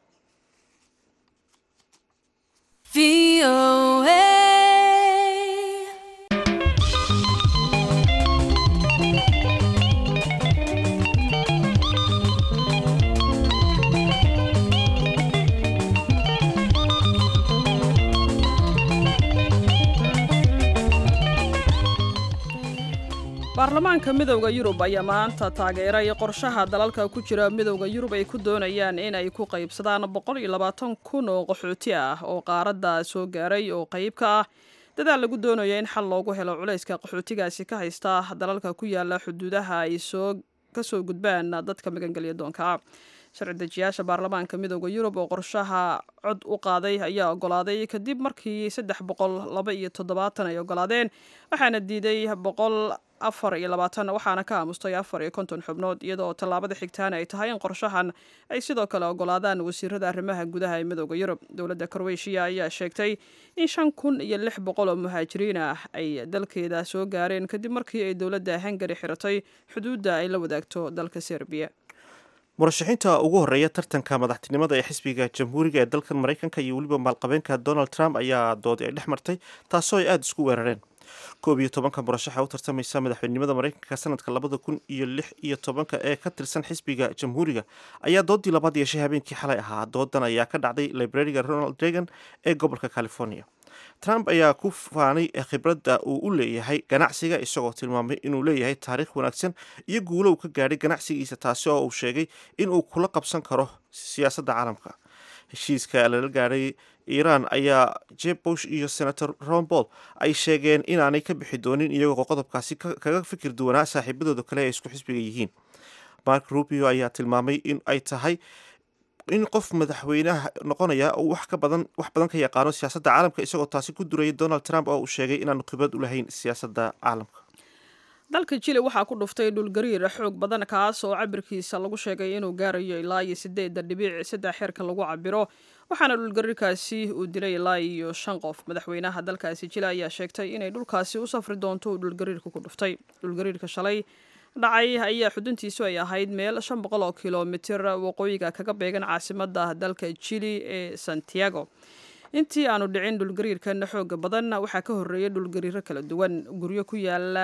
baarlamaanka midowda yurub ayaa maanta taageeray qorshaha dalalka ku jira midowda yurub ay ku doonayaan in ay ku qaybsadaan boqol iyo labaatan kun oo qaxooti ah oo qaaradda soo gaaray oo qayb ka ah dadaal lagu doonayo in xal loogu helo culayska qaxootigaasi ka haysta dalalka ku yaala xuduudaha ay soo kasoo gudbaan dadka magangelya doonka sharci dejiyaasha baarlamaanka midowda yurub oo qorshaha cod u qaaday ayaa ogolaaday kadib markii saddex boqol laba iyo toddobaatan ay ogolaadeen waxaana diiday boqol afar iyo labaatan waxaana ka aamustay afar iyo konton xubnood iyadoo tallaabada xigtaana ay tahay in qorshahan ay sidoo kale ogolaadaan wasiirada arrimaha gudaha ee midooda yurub dowladda kroweshiya ayaa sheegtay in shan kun iyo lix boqol oo muhaajiriin ah ay dalkeeda soo gaareen kadib markii ay dowladda hungari xiratay xuduudda ay la wadaagto dalka serbiya murashaxiinta ugu horreeya tartanka madaxtinimada ee xisbiga jamhuuriga ee dalkan maraykanka iyo weliba maalqabeenka donald trump ayaa doodi ay dhex martay taasoo ay aada isku weerareen koob iyo tobanka murashaxa u tartamaysa madaxweynenimada maraykanka sanadka labada kun iyo lix iyo tobanka ee ka tirsan xisbiga jamhuuriga ayaa doodii labaad yeeshay habeenkii xalay ahaa doodan ayaa ka dhacday librariga ronald reagan ee gobolka california trump ayaa ku faanay khibradda uu u leeyahay ganacsiga isagoo tilmaamay inuu leeyahay taariikh wanaagsan iyo guulo uu ka gaadhay ganacsigiisa taasi oo uu sheegay inuu kula qabsan karo siyaasadda caalamka heshiiska lala gaadhay iiraan ayaa jeb bush iyo senator ron paul ay sheegeen inaanay ka bixi doonin iyagoo qodobkaasi kaga fikir duwanaa saaxiibadooda kale ee isku xisbiga yihiin mark rubio ayaa tilmaamay in ay tahay in qof madaxweynaha noqonaya uu wax ka badan wax badan ka yaqaano siyaasadda caalamka isagoo taasi ku durayay donald trump oo uu sheegay inaanu khibrad u lahayn siyaasadda caalamka dalka jili waxaa ku dhuftay dhulgariir xoog badan kaas oo cabirkiisa lagu sheegay inuu gaarayo ilaa iyo sideeda dhibic saddex xeerka lagu cabiro waxaana dhulgariirkaasi uu dilay ilaa iyo shan qof madaxweynaha dalkaasi jili ayaa sheegtay inay dhulkaasi u safri doonto uu dhulgariirka ku dhuftay dhulgariirka shalay dhacay ayaa xuduntiisu ay ahayd meel shan boqol oo kilomitir waqooyiga kaga beegan caasimada dalka jili ee santiago intii aanu dhicin dhulgariirkan xooga badan waxaa ka horeeyay dhulgariiro kala duwan guryo ku yaala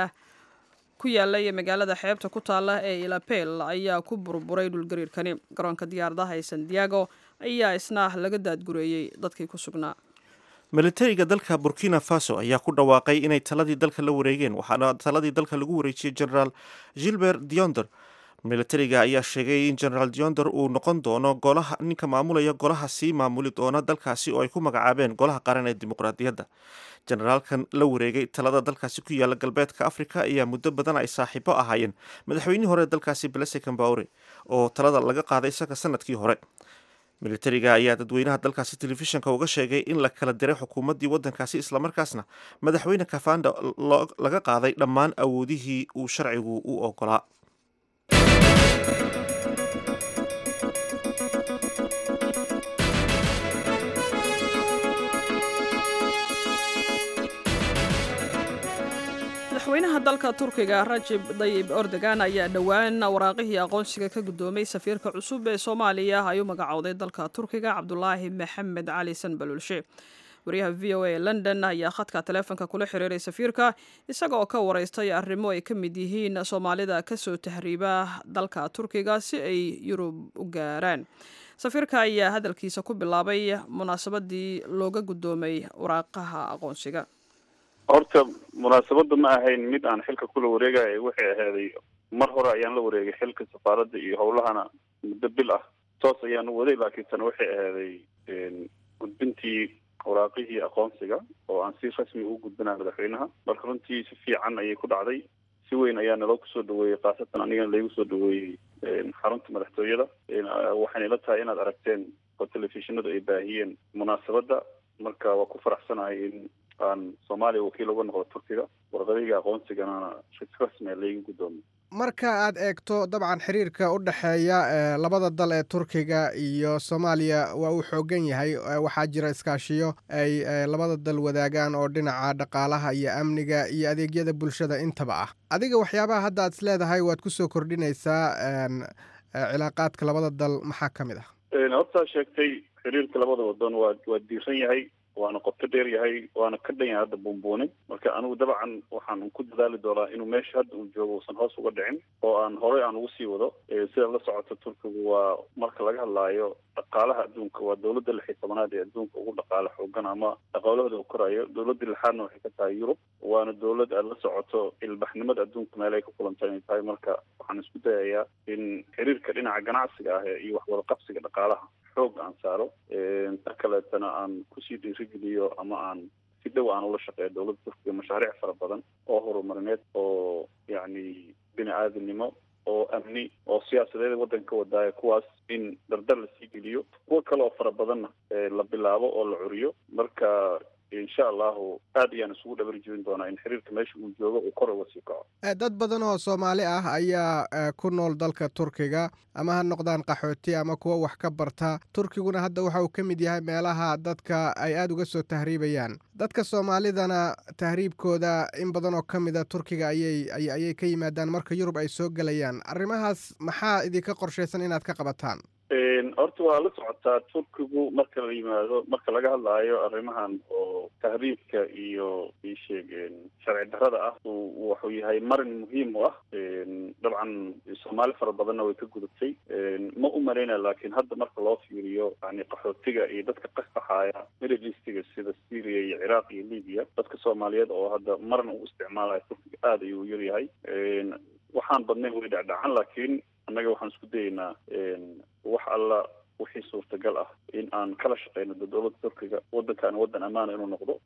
ku yaallay magaalada xeebta ku taala ee ilapel ayaa ku burburay dhulgariirkani garoonka diyaaradaha ee santiago ayaa isna laga daadgureeyey dadkii ku sugnaa militariga dalka burkina faso ayaa ku dhawaaqay inay taladii dalka la wareegeen waxaana taladii dalka lagu wareejiyey generaal gilbert dionder militariga ayaa sheegay in generaal dionder uu noqon doono golaha ninka maamulaya golaha sii maamuli doona dalkaasi oo ay ku magacaabeen golaha qaran ee dimuqraadiyadda generaalkan la wareegay talada dalkaasi ku yaala galbeedka africa ayaa muddo badan ay saaxiibo ahaayeen madaxweynihii hore dalkaasi blese cambaure oo talada laga qaaday isaga sanadkii hore militariga ayaa dadweynaha dalkaasi telefishinka uga sheegay in la kala diray xukuumaddii waddankaasi islamarkaasna madaxweyne kafanda laga qaaday dhammaan awoodihii uu sharcigu u ogolaa madaxweynaha dalka turkiga rajib dayib ordogan ayaa dhowaan waraaqihii aqoonsiga ka guddoomay safiirka cusub ee soomaaliya ay u magacowday dalka turkiga cabdulaahi maxamed cali sanbalulshe wariyaha v o a london ayaa khadka taleefonka kula xiriiray safiirka isaga oo ka wareystay arrimo ay ka mid yihiin soomaalida kasoo tahriiba dalka turkiga si ay yurub u gaaraan safiirka ayaa hadalkiisa ku bilaabay munaasabadii looga guddoomay waraaqaha aqoonsiga horta munaasabadda ma ahayn mid aan xilka kula wareegaya waxay ahaaday mar hore ayaan la wareegay xilka safaaradda iyo howlahana muddo bil ah toos ayaan u waday laakiin tana waxay ahaaday gudbintii waraaqihii aqoonsiga oo aan si rasmi ugu gudbinaya madaxweynaha marka runtii si fiican ayay ku dhacday si weyn ayaa naloo kusoo dhaweeyey khaasatan anigana laygu soo dhaweeyey xarunta madaxtooyada waxayna ila tahay inaad aragteen oo telefishinadu ay baahiyeen munaasabadda marka waa ku faraxsanahay in aan soomaaliya wakiil uga noqdo turkiga warqadayga aqoonsigana si rasmia layga guddoomiy marka aad eegto dabcan xiriirka u dhexeeya labada dal ee turkiga iyo soomaaliya waa uu xoogan yahay waxaa jira iskaashiyo ay labada dal wadaagaan oo dhinaca dhaqaalaha iyo amniga iyo adeegyada bulshada intaba ah adiga waxyaabaha hadda aad is leedahay waad kusoo kordhinaysaa cilaaqaadka labada dal maxaa ka mid ah hortaa sheegtay xiriirka labada wadan waa waa diiran yahay waana qoto dheer yahay waana ka dhan yahay hadda buunbuunin marka anigu dabcan waxaan ku dadaali doonaa inuu meesha hadda uu joogo uusan hoos uga dhicin oo aan horey aan ugu sii wado sida la socoto turkigu waa marka laga hadlaayo dhaqaalaha adduunka waa dowladda lix iyo tobanaad ee adduunka ugu dhaqaale xoogan ama dhaqaalahooda uu korayo dowladda lixaadna waxay ka tahay yurub waana dowlad aad la socoto ilbaxnimada adduunka meel ay ka kulanta inay tahay marka waxaan isku dayayaa in xiriirka dhinaca ganacsiga ah iyo waxwada qabsiga dhaqaalaha xoog aan saaro ta kaleetana aan kusii dhiirigeliyo ama aan si dhow aan ula shaqeeyo dowladda turkiga mashaariic fara badan oo horumarineed oo yacni bini aadamnimo oo amni oo siyaasadeed waddanka wadaayo kuwaas in dardar lasii geliyo kuwo kale oo fara badanna la bilaabo oo la curiyo marka insha allahu aad ayaan isugu dhabar jebin doonaa in xiriirka meesha uu joogo uu kor uga sii kaco dad badan oo soomaali ah ayaa ku nool dalka turkiga ama ha noqdaan qaxooti ama kuwa wax ka barta turkiguna hadda waxa uu ka mid yahay meelaha dadka ay aada uga soo tahriibayaan dadka soomaalidana tahriibkooda in badan oo ka mida turkiga ayay ayay ka yimaadaan marka yurub ay soo gelayaan arrimahaas maxaa idinka qorshaysan inaad ka qabataan horta waa la socotaa turkigu marka la yimaado marka laga hadlaayo arrimahan oo tahriibka iyo isheeg sharci darrada ah wuxuu yahay marin muhiim u ah dabcan soomaali fara badanna way ka gudubtay ma u malaynaya laakiin hadda marka loo fiiriyo yani qaxootiga iyo dadka qaxaxaaya middle eastiga sida syria iyo ciraaq iyo libya dadka soomaaliyeed oo hadda maran u isticmaalaya turkiga aada ayuu yaryahay waxaan badnayn way dhacdhacan laakiin annaga waxaan isku dayeynaa wax alla wixii suurtagal ah in aan kala shaqeyno dowladda turkiga waddankaani waddan ammaana inuu noqdo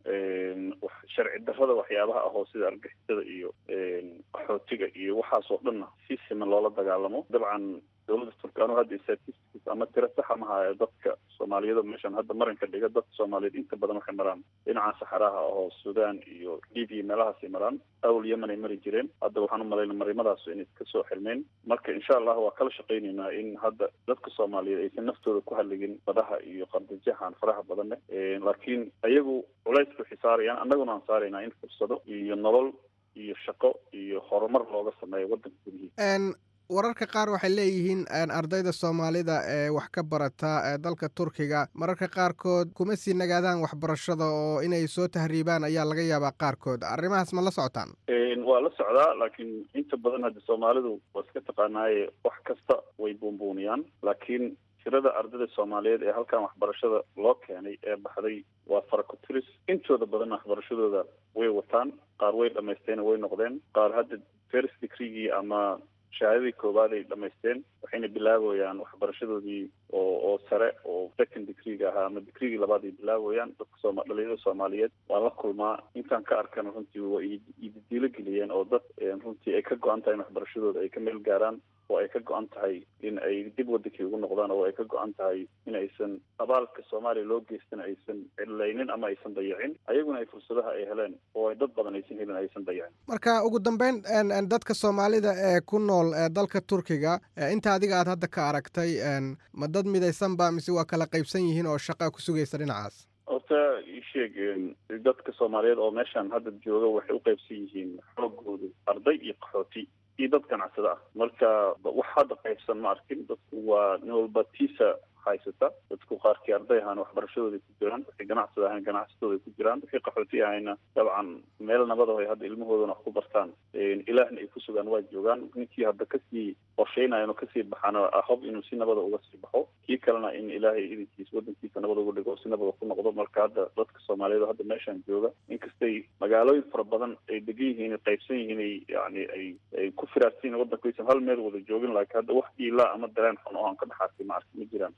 sharci darrada waxyaabaha ahoo sida argixisada iyo qaxootiga iyo waxaas oo dhanna si siman loola dagaalamo dabcan dowladda turkiga anu hadda statistics ama tiro saxa ma hayo dadka soomaaliyeed meeshan hadda maranka dhiga dadka soomaaliyeed inta badan waxay maraan dhinaca saxaraha ahoo sudan iyo libya meelahaasay maraan awl yemen ay mari jireen hadda waxaan u malayna marimadaas inay kasoo xirmeen marka insha allah waa kala shaqaynaynaa in hadda dadka soomaaliyeed aysan naftooda ku hadligin badaha iyo qardajahan faraha badan leh laakiin ayagu culays ku xisaarayaan annaguna aan saaraynaa in fursado iyo nolol iyo shaqo iyo horumar looga sameeyo waddanka gudihiisa wararka qaar waxay leeyihiin ardayda soomaalida ee wax ka barata dalka turkiga mararka qaarkood kuma sii nagaadaan waxbarashada oo inay soo tahriibaan ayaa laga yaabaa qaarkood arrimahaas ma la socotaan waa la socdaa laakiin inta badan hadda soomaalidu waa iska taqaanaaye wax kasta way buunbuuniyaan laakiin tirada ardayda soomaaliyeed ee halkan waxbarashada loo keenay ee baxday waa farakotiris intooda badan waxbarashadooda way wataan qaar way dhamaysteen way noqdeen qaar hadda first degreegii ama shahaadadii koowaad ay dhamaysteen waxayna bilaabayaan waxbarashadoodii oo oo sare oo second degreega ahaa ama degreegii labaad ay bilaabayaan dadka sooma dhalinyarada soomaaliyeed waan la kulmaa intaan ka arkana runtii waa ididiilo geliyeen oo dad runtii ay ka go-an tahay in waxbarashadooda ay ka meel gaaraan oo ay ka go-an tahay in ay dib wadankii ugu noqdaan oo ay ka go-an tahay in aysan abaalka soomaaliya loo geystan aysan cidlaynin ama aysan dayacin ayaguna ay fursadaha ay heleen oo ay dad badan aysan helin aysan dayacin marka ugu dambeyn dadka soomaalida ee ku nool dalka turkiga inta adiga aad hadda ka aragtay ma dad midaysanba mise waa kala qaybsan yihiin oo shaqa ku sugaysa dhinacaas horta isheeg dadka soomaaliyeed oo meeshan hadda jooga waxay u qaybsan yihiin xoogoodu arday iyo qaxooti iyo dad ganacsada ah marka wax hadda qaybsan ma arkin dadku waa nin walba tiisa haysata dadku qaarkii arday ahaan waxbarashadooday ku jiraan wixii ganacsada ahaan ganacsatooday ku jiraan wixii qaxooti ahayna dabcan meel nabada ay hadda ilmahoodana wax ku bartaan ilaahna ay ku sugaan waa joogaan ninkii hadda kasii qorsheynayan oo kasii baxana hob inuu si nabada uga sii baxo kii kalena in ilaahay idinkiisa wadankiisa nabad uga dhigo si nabada ku noqdo marka hadda dadka soomaaliyeed hadda meeshan jooga inkastay magaalooyin fara badan ay degan yihiin qaybsan yihiin ay yani ay ay ku firaarsan yihin wadanku aysan hal meel wada joogin laakiin hadda wax iilaa ama dareen xun oo aan ka dhaxaasay ma arki ma jiraan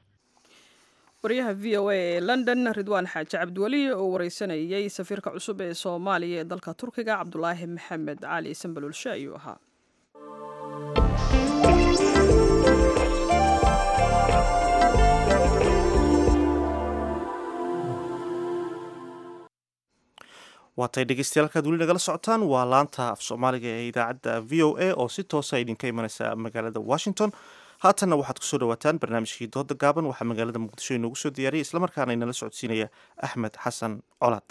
waryaha v o a ee london ridwaan xaaji cabdiweli oo wareysanayay safiirka cusub ee soomaaliya ee dalka turkiga cabdulaahi maxamed cali sanbalulshe ayuu ahaa waatay dhegeystayaal halkaad weli nagala socotaan waa laanta af soomaaliga ee idaacadda v o a oo si toosa idinka imaneysa magaalada washington haatanna waxaad kusoo dhawaataan barnaamijkii dooda gaaban waxaa magaalada muqdisho inoogu soo diyaariyay islamarkaana inala socodsiinaya axmed xasan colaad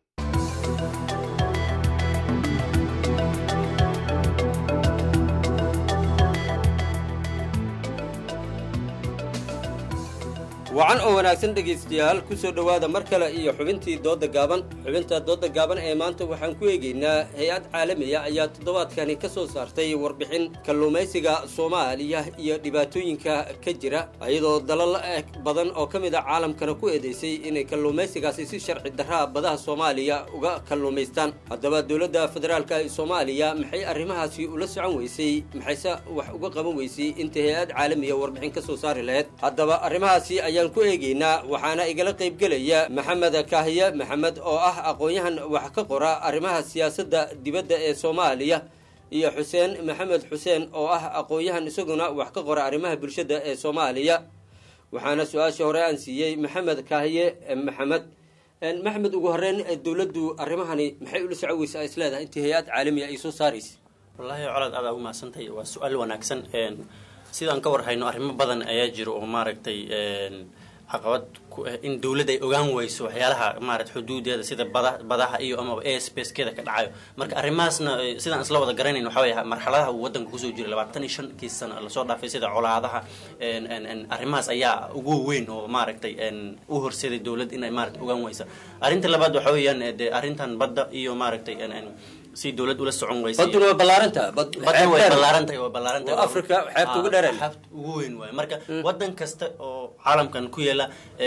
wacan oo wanaagsan dhegaystayaal ku soo dhowaada mar kale iyo xubintii doodda gaaban xubinta doodda gaaban ee maanta waxaan ku eegaynaa hay-ad caalamiya ayaa toddobaadkani ka soo saartay warbixin kalluumaysiga soomaaliya iyo dhibaatooyinka ka jira iyadoo dalal badan oo ka mid a caalamkana ku eedaysay inay kalluumaysigaasi si sharci darraa badaha soomaaliya uga kalluumaystaan haddaba dowladda federaalka ee soomaaliya maxay arrimahaasi ula socon weysay maxayse wax uga qaban weysay inta hay-ad caalamiya warbixin ka soo saari lahayd haddaba arrimahaasi ayaan ku eegaynaa waxaana igala qaybgelaya maxamed kaahiye maxamed oo ah aqoon-yahan wax ka qora arrimaha siyaasadda dibadda ee soomaaliya iyo xuseen maxamed xuseen oo ah aqoon-yahan isaguna wax ka qora arrimaha bulshada ee soomaaliya waxaana su-aashii hore aan siiyey maxamed kaahiye maxamed maxmed ugu horeyn dowladdu arrimahani maxay ula soco weysa is leedahay intii hay-ad caalamiya ay soo saaraysa wallaahi colaad adaa ugu mahadsantahay waa su-aal wanaagsan sidaan ka war hayno arrimo badan ayaa jiro oo maaragtay caqabad ku ah in dowladda ay ogaan weyso waxyaalaha maarata xuduudeeda sida bada badaha iyo amaba airspacekeeda ka dhacayo marka arrimahaasna sidaan isla wada garanayn waxa weeye marxaladaha uu waddanka kusoo jiray labaatan iyo shankii sano lasoo dhaafay sida colaadaha arrimahaas ayaa ugu weyn oo maaragtay u horseeday dowladda inay maarata ogaan weysa arrinta labaad waxa weeyaan dee arrintan badda iyo maaragtay si dowlad ula socon weysa baduna waa ballaaranta badda way ballaarantahay waa ballaarantahay waa africa xeebta ugu dheereen xeebta ugu weyn waaye marka waddan kasta oo caalamkan ku yaala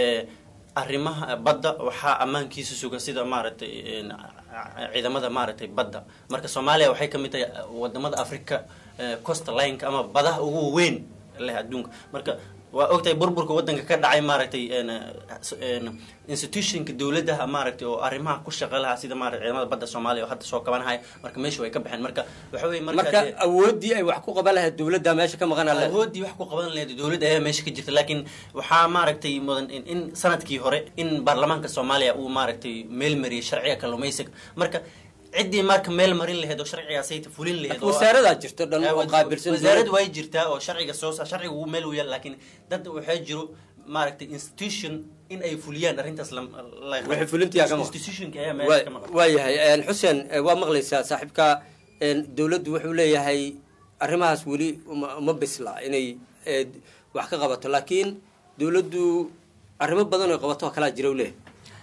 arrimaha badda waxaa ammaankiisa suga sida maaragtay ciidamada maaragtay badda marka soomaaliya waxay ka mid tahay wadamada africa costa lineka ama badaha ugu weyn leh adduunka marka waa ogtahay burburka waddanka ka dhacay maaragtay institutionka dowladaha maaragtay oo arrimaha ku shaqa lahaa sida maarata ciidamada badda soomaaliya oo hadda soo kabanahaya marka meesha way ka baxeen marka waxa weye marka awooddii ay wax ku qaban lahayd dowladda meesha ka maqan awooddii wax ku qaban lahayd dowladda ayaa meesha ka jirta laakiin waxaa maaragtay mudan in sanadkii hore in baarlamaanka soomaaliya uu maaragtay meel mariyay sharciga kalluumaysiga marka ciddii marka meel marin laheyd oo sharcigaasay fulin laheyd wasaaradaa jirta dhan oo qaabilsan wasaarad way jirtaa oo sharciga soo sharciga uu meel u yaal laakiin dad waxaa jiro maaragtay institution in ay fuliyaan arrintaas waxay fulintiyaa ka institutionka ayaa meesha ka maqan waayahay xuseen waa maqlaysaa saaxiibka dowladdu wuxuu leeyahay arrimahaas weli uma bisla inay wax ka qabato laakiin dowladdu arrimo badan oo qabato oo kalaa jira u leeyahay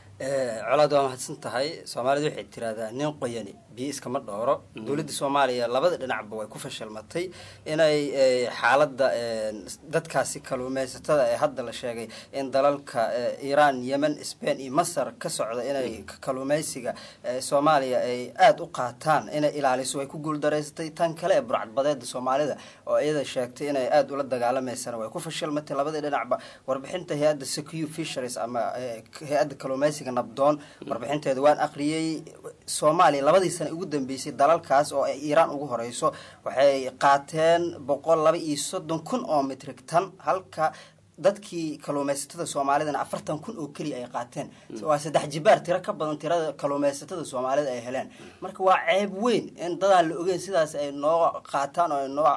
colaad waa mahadsan tahay soomaalida waxay tiraahdaa nin qoyani biyo iskama dhooro dowladda soomaaliya labada dhinacba way ku fashilmatay inay xaaladda dadkaasi kaluumeysatada ee hadda la sheegay in dalalka iiraan yemen spain iyo masar ka socda inay kaluumeysiga soomaaliya ay aada u qaataan inay ilaaliso way ku guuldareysatay tan kale ee burcadbadeeda soomaalida oo iyada sheegtay inay aada ula dagaalameysana way ku fashilmatay labada dhinacba warbixinta hay-adda secu fisheries ama hay-adda kaluumeysiga nabdoon warbixinteeda waan aqriyey soomaaliya labadii sana ugu dambeysay dalalkaas oo ay iiraan ugu horeyso waxay qaateen boqol laba iyo soddon kun oo mitrig tan halka dadkii kaluumeysatada soomaalidana afartan kun oo keliya ay qaateen waa saddex jibaar tiro ka badan tirada kaluumeysatada soomaalida ay heleen marka waa ceeb weyn in dadaan la ogeyn sidaas ay noo qaataan oo noo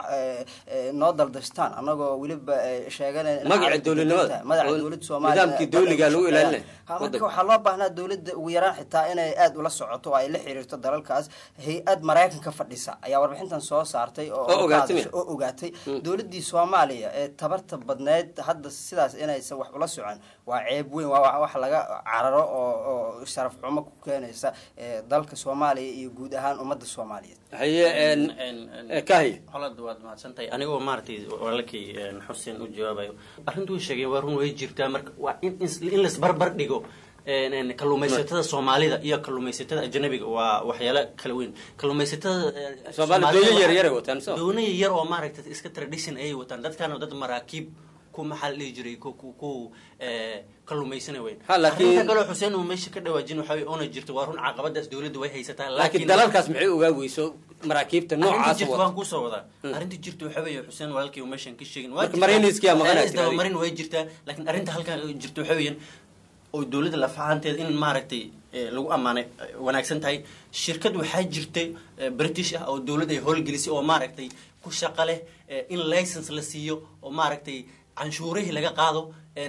noo daldashtaan anagoo weliba sheeganay magaca dowladnimada magaca dowladda soomaaliya nidaamkii dowliga lagu ilaalinay marka waxaa loo baahnaa dowladda ugu yaraan xitaa inay aada ula socoto oo ay la xiriirto dalalkaas hay-ad maraykanka fadhisa ayaa warbixintan soo saartay oo oo ogaatay dowladdii soomaaliya ee tabarta badneyd hadda sidaas inaysan wax ula socon waa ceeb weyn waa wax laga cararo oo oo sharaf xumo ku keenaysa dalka soomaaliya iyo guud ahaan ummadda soomaaliyeed haye kahy holad waad mahadsantahay anigoo maaragtay walaalkay xuseen u jawaabayo arrintu way sheegeen waa run way jirtaa marka waa in in laisbarbar dhigo kalluumaysatada soomaalida iyo kalluumaysatada ajanabiga waa waxyaalo kala weyn kalluumaysatada doona yar oo maaragtay iska tradition ayay wataan dadkaana dad maraakiib ku maxaa la dhihi jiray ku kalluumaysana weyn arrinta kaloo xuseen uu meesha ka dhawaajin waxa way oona jirto waa run caqabadaas dowladda way haysataa laakiin dalalkaas maxay ogaa weyso maraakiibta noocaas jirta waan kusoo wadaa arrinta jirta waxa weeye xuseen walaalkii uu meeshan ka sheegin mariniskia marin way jirtaa laakiin arrinta halkan jirta waxa weeyaan oo dowladda lafahanteeda in maaragtay lagu ammaanay wanaagsan tahay shirkad waxaa jirtay british ah oo dowladda ay howlgelisay oo maaragtay ku shaqa leh in license la siiyo oo maaragtay canshuurihii laga qaado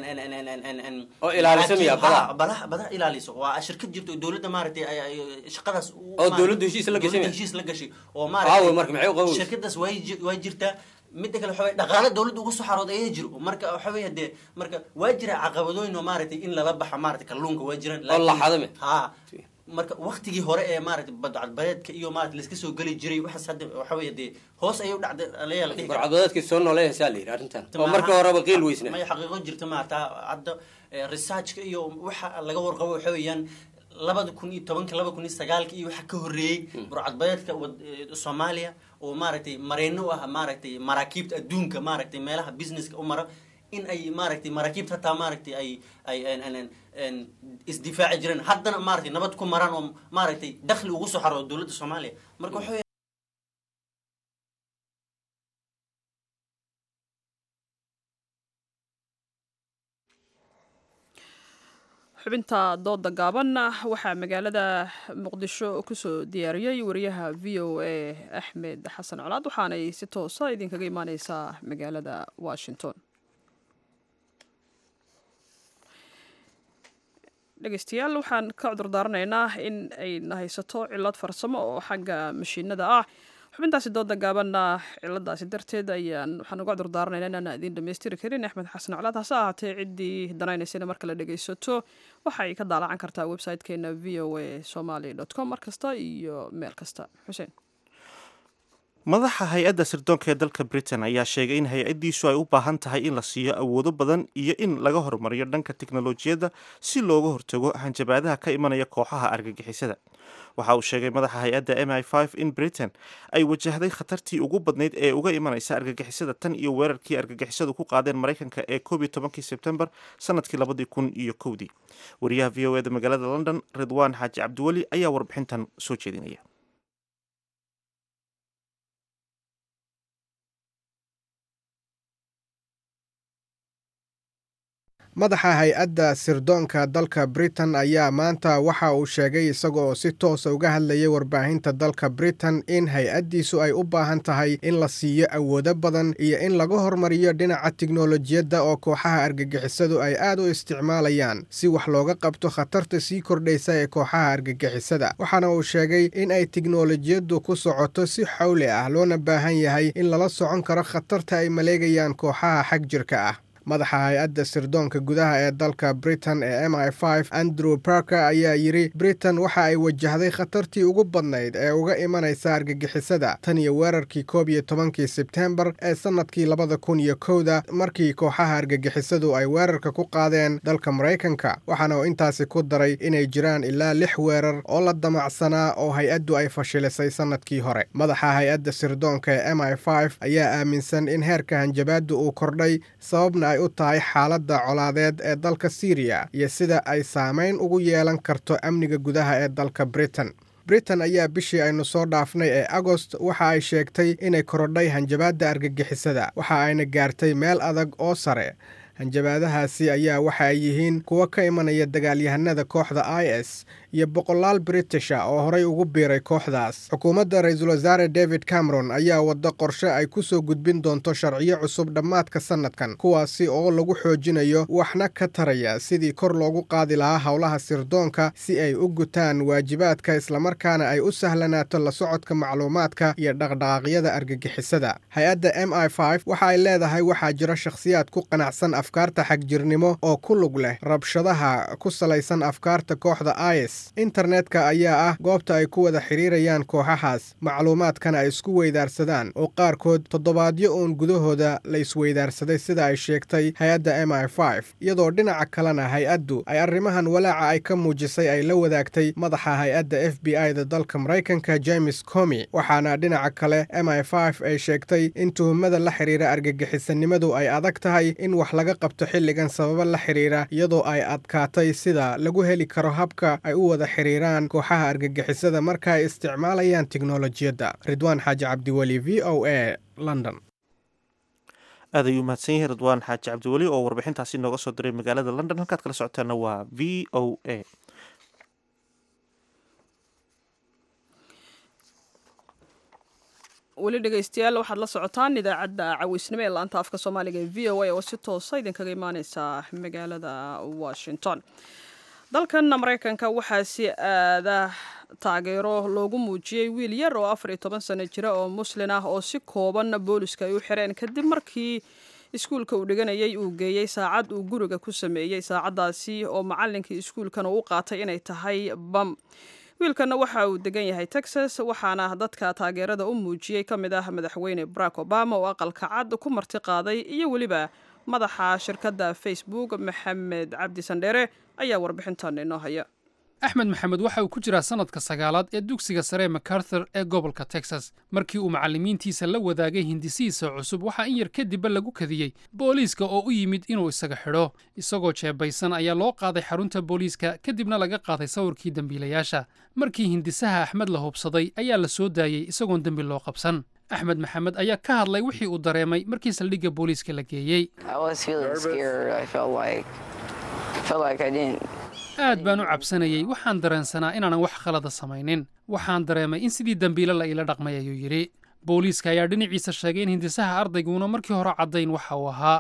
oo ilaaliso miya badaha badaha badaha ilaaliso waa shirkad jirto dowladda maaragtay shaqadaas oo dowladdu heshiis la gashay heshiis la gashay oo maaragtay marka maxay u qabow shirkadaas way way jirtaa midda kale waxa weye dhaqaale dowladda uga soo xarooda ayaa jiro marka waxa weye dee marka waa jira caqabadooyin oo maaragtay in lala baxa maaragtay kalluunka waa jiraan oo laxadame ha marka waktigii hore ee maaragtay badcadbadeedka iyo maarata laiska soo geli jiray waxaas hadda waxa weeye dee hoos ayay u dhacday alayaal badcadbadeedkii soo nooleeyasaa la yidhi arrintan oo marka horeba qiil weysna maya xaqiiqo jirta maarata hadda researchka iyo waxa laga warqabo waxa weeyaan labada kun iyo tobanka laba kun iyo sagaalka iyo waxa ka horreeyey burcadbadeedka soomaaliya oo maaragtay mareyno u ah maaragtay maraakiibta adduunka maaragtay meelaha businesska u mara in ay maaragtay maraakiibta hataa maaragtay ay ay isdifaaci jireen haddana maaragtay nabad ku maraan oo maaragtay dakhli ugu soo xaro dowladda soomaaliya marka waxa xubinta dooda gaabanna waxaa magaalada muqdisho kusoo diyaariyey wariyaha v o a axmed xasan colaad waxaanay si toosa idinkaga imaaneysaa magaalada washington dhegeystayaal waxaan ka cudurdaaranaynaa in ayna haysato cilad farsamo oo xagga mashiinada ah xubintaasi dooda gaabanna ciladaasi darteed ayaan waxaan uga cudurdaaranaynaa inaan idiin dhammaystiri karin axmed xasan colaad hase ahaatee ciddii danaynaysana marka la dhegeysato waxay ka daalacan kartaa website-keena v o a somaly com mar kasta iyo meel kasta xuseen madaxa hay-adda sirdoonka ee dalka britain ayaa sheegay in hay-addiisu ay u baahan tahay in la siiyo awoodo badan iyo in laga horumariyo dhanka tiknolojiyadda si looga hortago hanjabaadaha ka imanaya kooxaha argagixisada waxa uu sheegay madaxa hay-adda m i f in britain ay wajahday khatartii ugu badnayd ee uga imanaysa argagixisada tan iyo weerarkii argagixisadu ku qaadeen maraykanka ee koob iyo tobankii sebtembar sanadkii labadii kun iyo kowdii wariyaha v o eda magaalada london ridwaan xaaji cabdiweli ayaa warbixintan soo jeedinaya madaxa hay-adda sirdoonka dalka britain ayaa maanta waxa uu sheegay isaga oo si toosa uga hadlayay warbaahinta dalka britain in hay-addiisu ay u baahan tahay in la siiyo awoodo badan iyo in laga hormariyo dhinaca tiknolojiyadda oo kooxaha argagixisadu ay aad u isticmaalayaan si wax looga qabto khatarta sii kordhaysa ee kooxaha argagixisada waxaana uu sheegay in ay tiknolojiyaddu ku socoto si xawli ah loona baahan yahay in lala socon karo khatarta ay maleegayaan kooxaha xag jirka ah madaxa hay-adda sirdoonka gudaha ee dalka britain ee m i f andrew parker ayaa yidhi britain waxa ay wajahday khatartii ugu badnayd ee uga imanaysa argagixisada tan iyo weerarkii koob iyo tobankii sebtembar ee sannadkii labada kun iyo kowda markii kooxaha argagixisadu ay weerarka ku qaadeen dalka maraykanka waxaana uu intaasi ku daray inay jiraan ilaa lix weerar oo la damacsanaa oo hay-addu ay fashilisay sannadkii hore madaxa hay-adda sirdoonka ee m i f ayaa aaminsan in heerka hanjabaaddu uu kordhay sababna ay u tahay xaaladda colaadeed ee dalka syriya iyo sida ay saamayn ugu yeelan karto amniga gudaha ee dalka britain britain ayaa bishii aynu soo dhaafnay ee agost waxa ay sheegtay inay korodhay hanjabaadda argagixisada waxa ayna gaartay meel adag oo sare hanjabaadahaasi ayaa waxa ay yihiin kuwo ka imanaya dagaalyahanada kooxda i s iyo boqolaal britisha oo horay ugu biiray kooxdaas xukuumadda ra-iisul wasaare david cameron ayaa waddo qorshe ay ku soo gudbin doonto sharciyo cusub dhammaadka sannadkan kuwaasi oo lagu xoojinayo waxna ka taraya sidii kor loogu qaadi lahaa howlaha sirdoonka si ay u gutaan waajibaadka islamarkaana ay u sahlanaato la socodka macluumaadka iyo dhaqdhaqaaqyada argagixisada hay-adda m i f waxa ay leedahay waxaa jira shakhsiyaad ku qanacsan afkaarta xagjirnimo oo ku lug leh rabshadaha ku salaysan afkaarta kooxda is internetka ayaa ah goobta ay ku wada xidhiirayaan kooxahaas macluumaadkana ay isku weydaarsadaan oo qaarkood toddobaadyo uun gudahooda la isweydaarsaday sida ay sheegtay hay-adda m i f iyadoo dhinaca kalena hay-addu ay arrimahan walaaca ay ka muujisay ay la wadaagtay madaxa hay-adda f b i da dalka maraykanka james comi waxaana dhinaca kale m i f ay sheegtay in tuhumada la xidhiira argagixisanimadu ay adag tahay in wax laga qabto xilligan sababo la xidhiira iyadoo ay adkaatay sida lagu heli karo habka ay u wada xiriiraan kooxaha argagixisada marka ay isticmaalayaan tiknolojiyadda ridwaan xaaji cabdiweli v o a london aad ayuu mahadsan yahay ridwaan xaaji cabdiweli oo warbixintaasi nooga soo diray magaalada london halkaad kala socotaana waa v o a weli dhegeystayaal waxaad la socotaan idaacadda caweysnimo ee laanta afka soomaaliga ee v o a oo si toosa idinkaga imaaneysa magaalada washington dalkan maraykanka waxaa si aada taageero loogu muujiyey wiil yar oo afar iyo toban sano jira oo muslin ah oo si kooban booliska ay u xireen kadib markii iskuulka uu dhiganayay uu geeyey saacad uu guriga ku sameeyey saacaddaasi oo macallinkii iskuulkana u qaatay inay tahay bam wiilkanna waxa uu degan yahay texas waxaana dadka taageerada u muujiyey ka mid ah madaxweyne barack obama oo aqalka cad ku marti qaaday iyo weliba madaxa shirkadda facebook maxamed cabdi sandheere ayaa warbixintan inoo haya axmed maxamed waxa uu ku jiraa sannadka sagaalaad ee dugsiga sare macarthur ee gobolka texas markii uu macallimiintiisa la wadaagay hindisihiisa cusub waxaa in yar kadibba lagu kadiyey booliiska oo u yimid inuu isaga xidho isagoo jeebaysan ayaa loo qaaday xarunta booliiska kadibna laga qaaday sawirkii dembiilayaasha markii hindisaha axmed la hubsaday ayaa la soo daayey isagoon dembi loo qabsan axmed maxamed ayaa ka hadlay wixii uu dareemay markii saldhigga booliiska la geeyey aad baan u cabsanayey waxaan dareensanaa inaanan wax khalada samaynin waxaan dareemay in sidii dembiile la iila dhaqmay ayuu yidhi booliiska ayaa dhinaciisa sheegay in hindisaha ardayguna markii hore caddayn waxa uu ahaa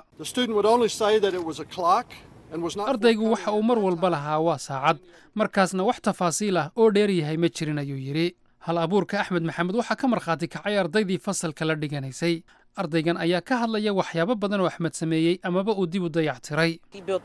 ardaygu waxa uu mar walba lahaa waa saacad markaasna wax tafaasiil ah oo dheeryahay ma jirin ayuu yidhi hal abuurka axmed maxamed waxaa ka markhaati kacay ardaydii fasalka la dhiganaysay ardaygan ayaa ka hadlaya waxyaabo badan oo axmed sameeyey amaba uu dib u dayactiray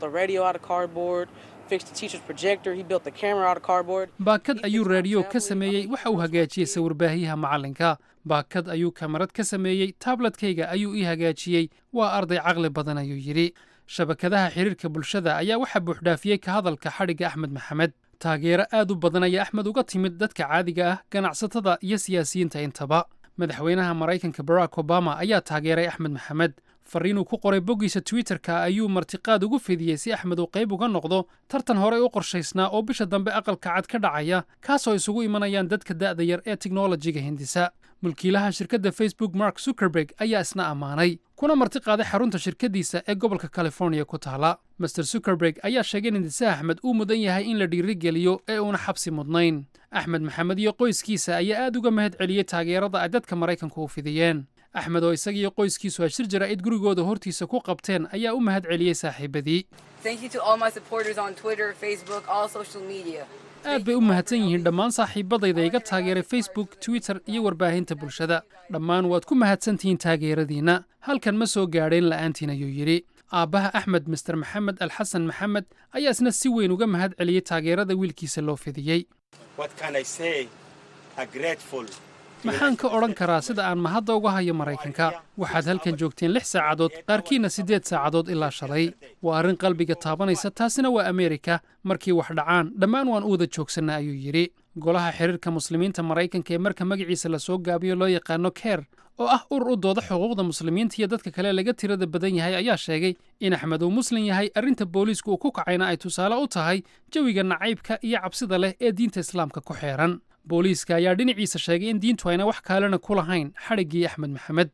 baakad ayuu raadiyo ka sameeyey waxa uu hagaajiyey sawir-baahiyaha macallinka baakad ayuu kamarad ka sameeyey taabletkayga ayuu ii hagaajiyey waa arday caqli badan ayuu yidhi shabakadaha xiriirka bulshada ayaa waxaa buuxdhaafiyey ka hadalka xadhigga axmed maxamed taageero aad u badan ayaa axmed uga timid dadka caadiga ah ganacsatada iyo siyaasiyiinta intaba madaxweynaha maraykanka barack obama ayaa taageeray axmed maxamed fariinuu ku qoray boggiisa twitterka ayuu martiqaad ugu fidiyey si axmed uu qayb uga noqdo tartan horey u qorshaysnaa oo bisha dambe aqalka cad ka dhacaya kaasoo isugu imanayaan dadka da'da yar ee tiknolojiga hindisa mulkiilaha shirkadda facebook mark zuckerberg ayaa isna ammaanay kuna marti qaaday xarunta shirkaddiisa ee gobolka californiya ku taala master zuckerberg ayaa sheegay in hindise axmed uu mudan yahay in la dhiirigeliyo ee uuna xabsi mudnayn axmed maxamed iyo qoyskiisa ayaa aad uga mahad celiyey taageerada ay dadka maraykanku u fidiyeen axmed oo isagiiyo qoyskiisu ay shir jaraa'id gurigooda hortiisa ku qabteen ayaa u mahad celiyey saaxiibadii aad bay u mahadsan yihiin dhammaan saaxiibadayda iga taageeray facebook twitter iyo warbaahinta bulshada dhammaan waad ku mahadsantihiin taageeradiinna halkan ma soo gaadheen la'aantiin ayuu yidhi aabbaha axmed master maxamed alxasan maxamed ayaa isna si weyn uga mahad celiyey taageerada wiilkiisa loo fidiyey maxaan ka odhan karaa sida aan mahadda uga hayo maraykanka waxaad halkan joogteen lix saacadood qaarkiinna siddeed saacadood ilaa shalay waa arrin qalbiga taabanaysa taasina waa ameerika markii wax dhacaan dhammaan waan u wada joogsanna ayuu yidhi golaha xiriirka muslimiinta maraykanka ee marka magaciisa la soo gaabiyo loo yaqaano ker oo ah urur u dooda xuquuqda muslimiinta iyo dadka kale laga tirada badan yahay ayaa sheegay in axmed uu muslim yahay arrinta booliisku uu ku kacayna ay tusaale u tahay jawiga nacaybka iyo cabsida leh ee diinta islaamka ku xeeran booliiska ayaa dhinaciisa sheegay in diintu ayna wax kaalena ku lahayn xadhiggii axmed maxamed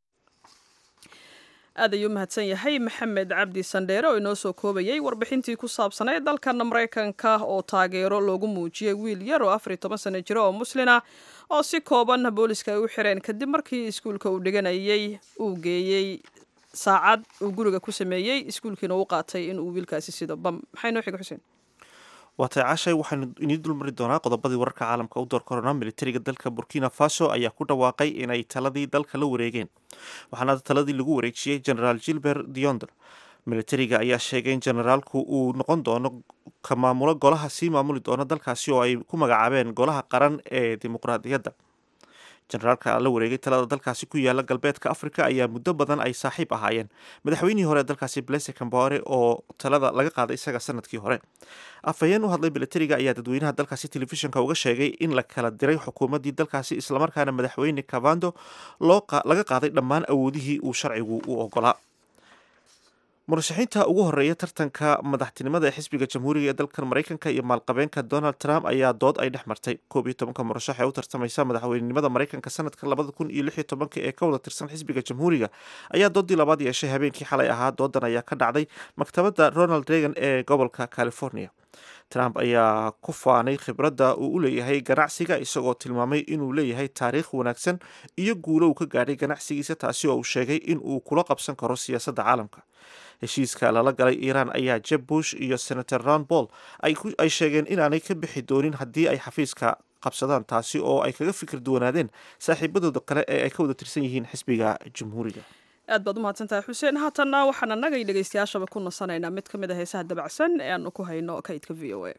aad ayuu mahadsan yahay maxamed cabdi sandheere oo inoo soo koobayey warbixintii ku saabsanayd dalkan maraykanka oo taageero loogu muujiyey wiil yar oo afar iyo toban sano jiro oo muslina oo si kooban booliiska ay u xireen kadib markii iskuulka uu dhiganayey uu geeyey saacad uu guriga ku sameeyey iskuulkiina u qaatay inuu wiilkaasi sido bam maxay noo xiga xuseen waatay cashay waxaynu idiin dulmari doonaa qodobadii wararka caalamka u door korona militariga dalka burkina faso ayaa ku dhawaaqay inay taladii dalka la wareegeen waxaana taladii lagu wareejiyey generaal gilbert dionder militariga ayaa sheegay in generaalku uu noqon doono ka maamulo golaha sii maamuli doona dalkaasi oo ay ku magacaabeen golaha qaran ee dimuqraadiyadda generaalka la wareegay talada dalkaasi ku yaala galbeedka africa ayaa muddo badan ay saaxiib ahaayeen madaxweynihii hore dalkaasi blese cambore oo talada laga qaaday isaga sanadkii hore afhayeen u hadlay militariga ayaa dadweynaha dalkaasi telefishinka uga sheegay in la kala diray xukuumaddii dalkaasi islamarkaana madaxweyne cavando laga qaaday dhammaan awoodihii uu sharcigu u ogolaa murashaxiinta ugu horeeya tartanka madaxtinimada ee xisbiga jamhuuriga ee dalkan maraykanka iyo maalqabeenka donald trump ayaa dood ay dhex martay koob iyo tobanka murashax ee u tartamaysa madaxweynenimada maraykanka sanadka labada kun iyo lix iyo tobanka ee ka wada tirsan xisbiga jamhuuriga ayaa doodii labaad yeeshay habeenkii xalay ahaa doodan ayaa ka dhacday maktabadda ronald reagan ee gobolka california trump ayaa ku faanay khibradda uu u leeyahay ganacsiga isagoo tilmaamay inuu leeyahay taariikh wanaagsan iyo guulo uu ka gaadhay ganacsigiisa taasi oo uu sheegay in uu kula qabsan karo siyaasadda caalamka heshiiska lala galay iiraan ayaa jeb bush iyo senator ron paul ay sheegeen inaanay ka bixi doonin haddii ay xafiiska qabsadaan taasi oo ay kaga fikir duwanaadeen saaxiibadooda kale ee ay ka wada tirsan yihiin xisbiga jamhuuriga aad baad u mahadsantahay xuseen haatanna waxaan annagay dhegaystayaashaba ku nasanaynaa mid ka mid a heesaha dabacsan ee aanu ku hayno kaydka v o a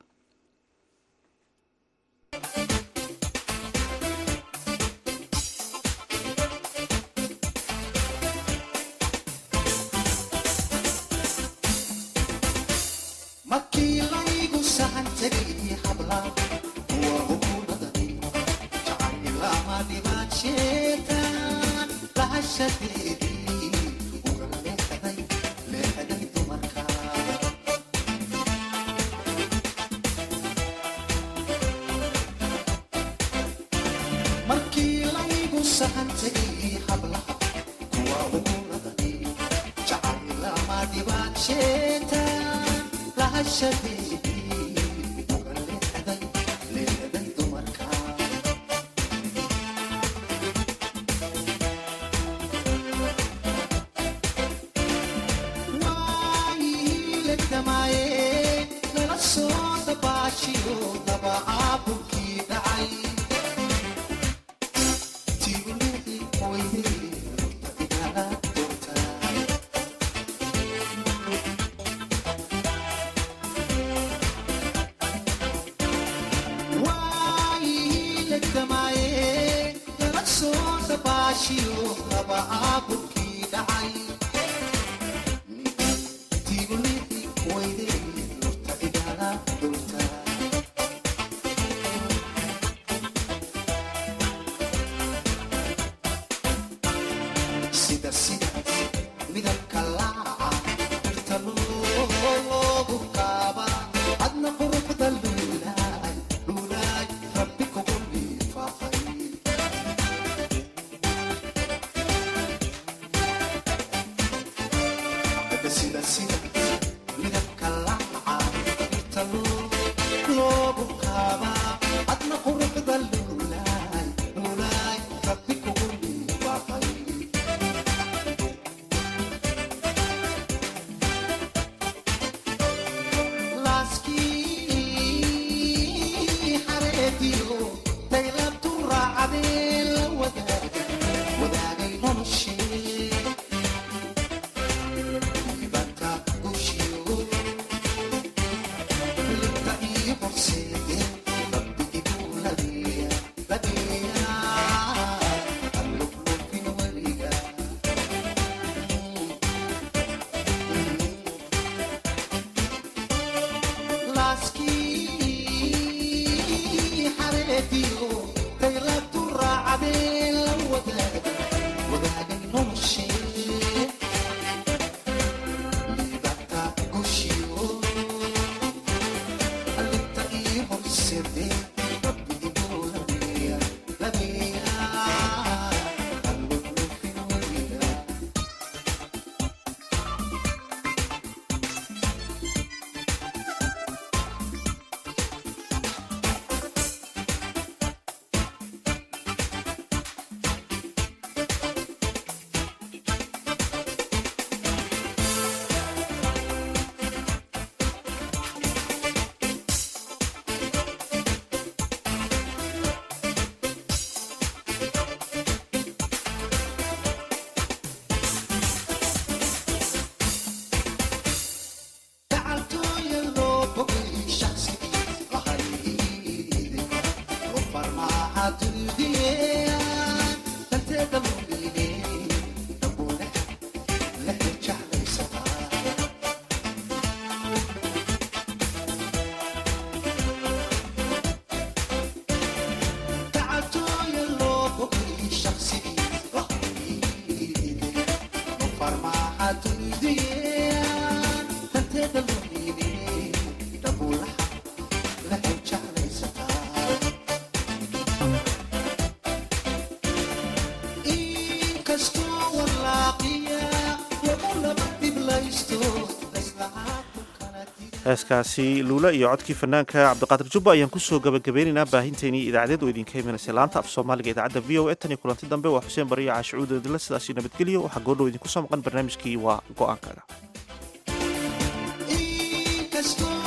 heeskaasi luula iyo codkii fanaanka cabdiqaadir jubba ayaan kusoo gabagabeynaynaa baahinteynii idaacadeed oo idinka imanaysa laanta af soomaaliga idaacadda v o e tan iyo kulanti dambe waa xuseen bariyo caashicuud idinla sidaasi nabadgelyo waxaa goordhow idinku soo maqan barnaamijkii waa go-aankaga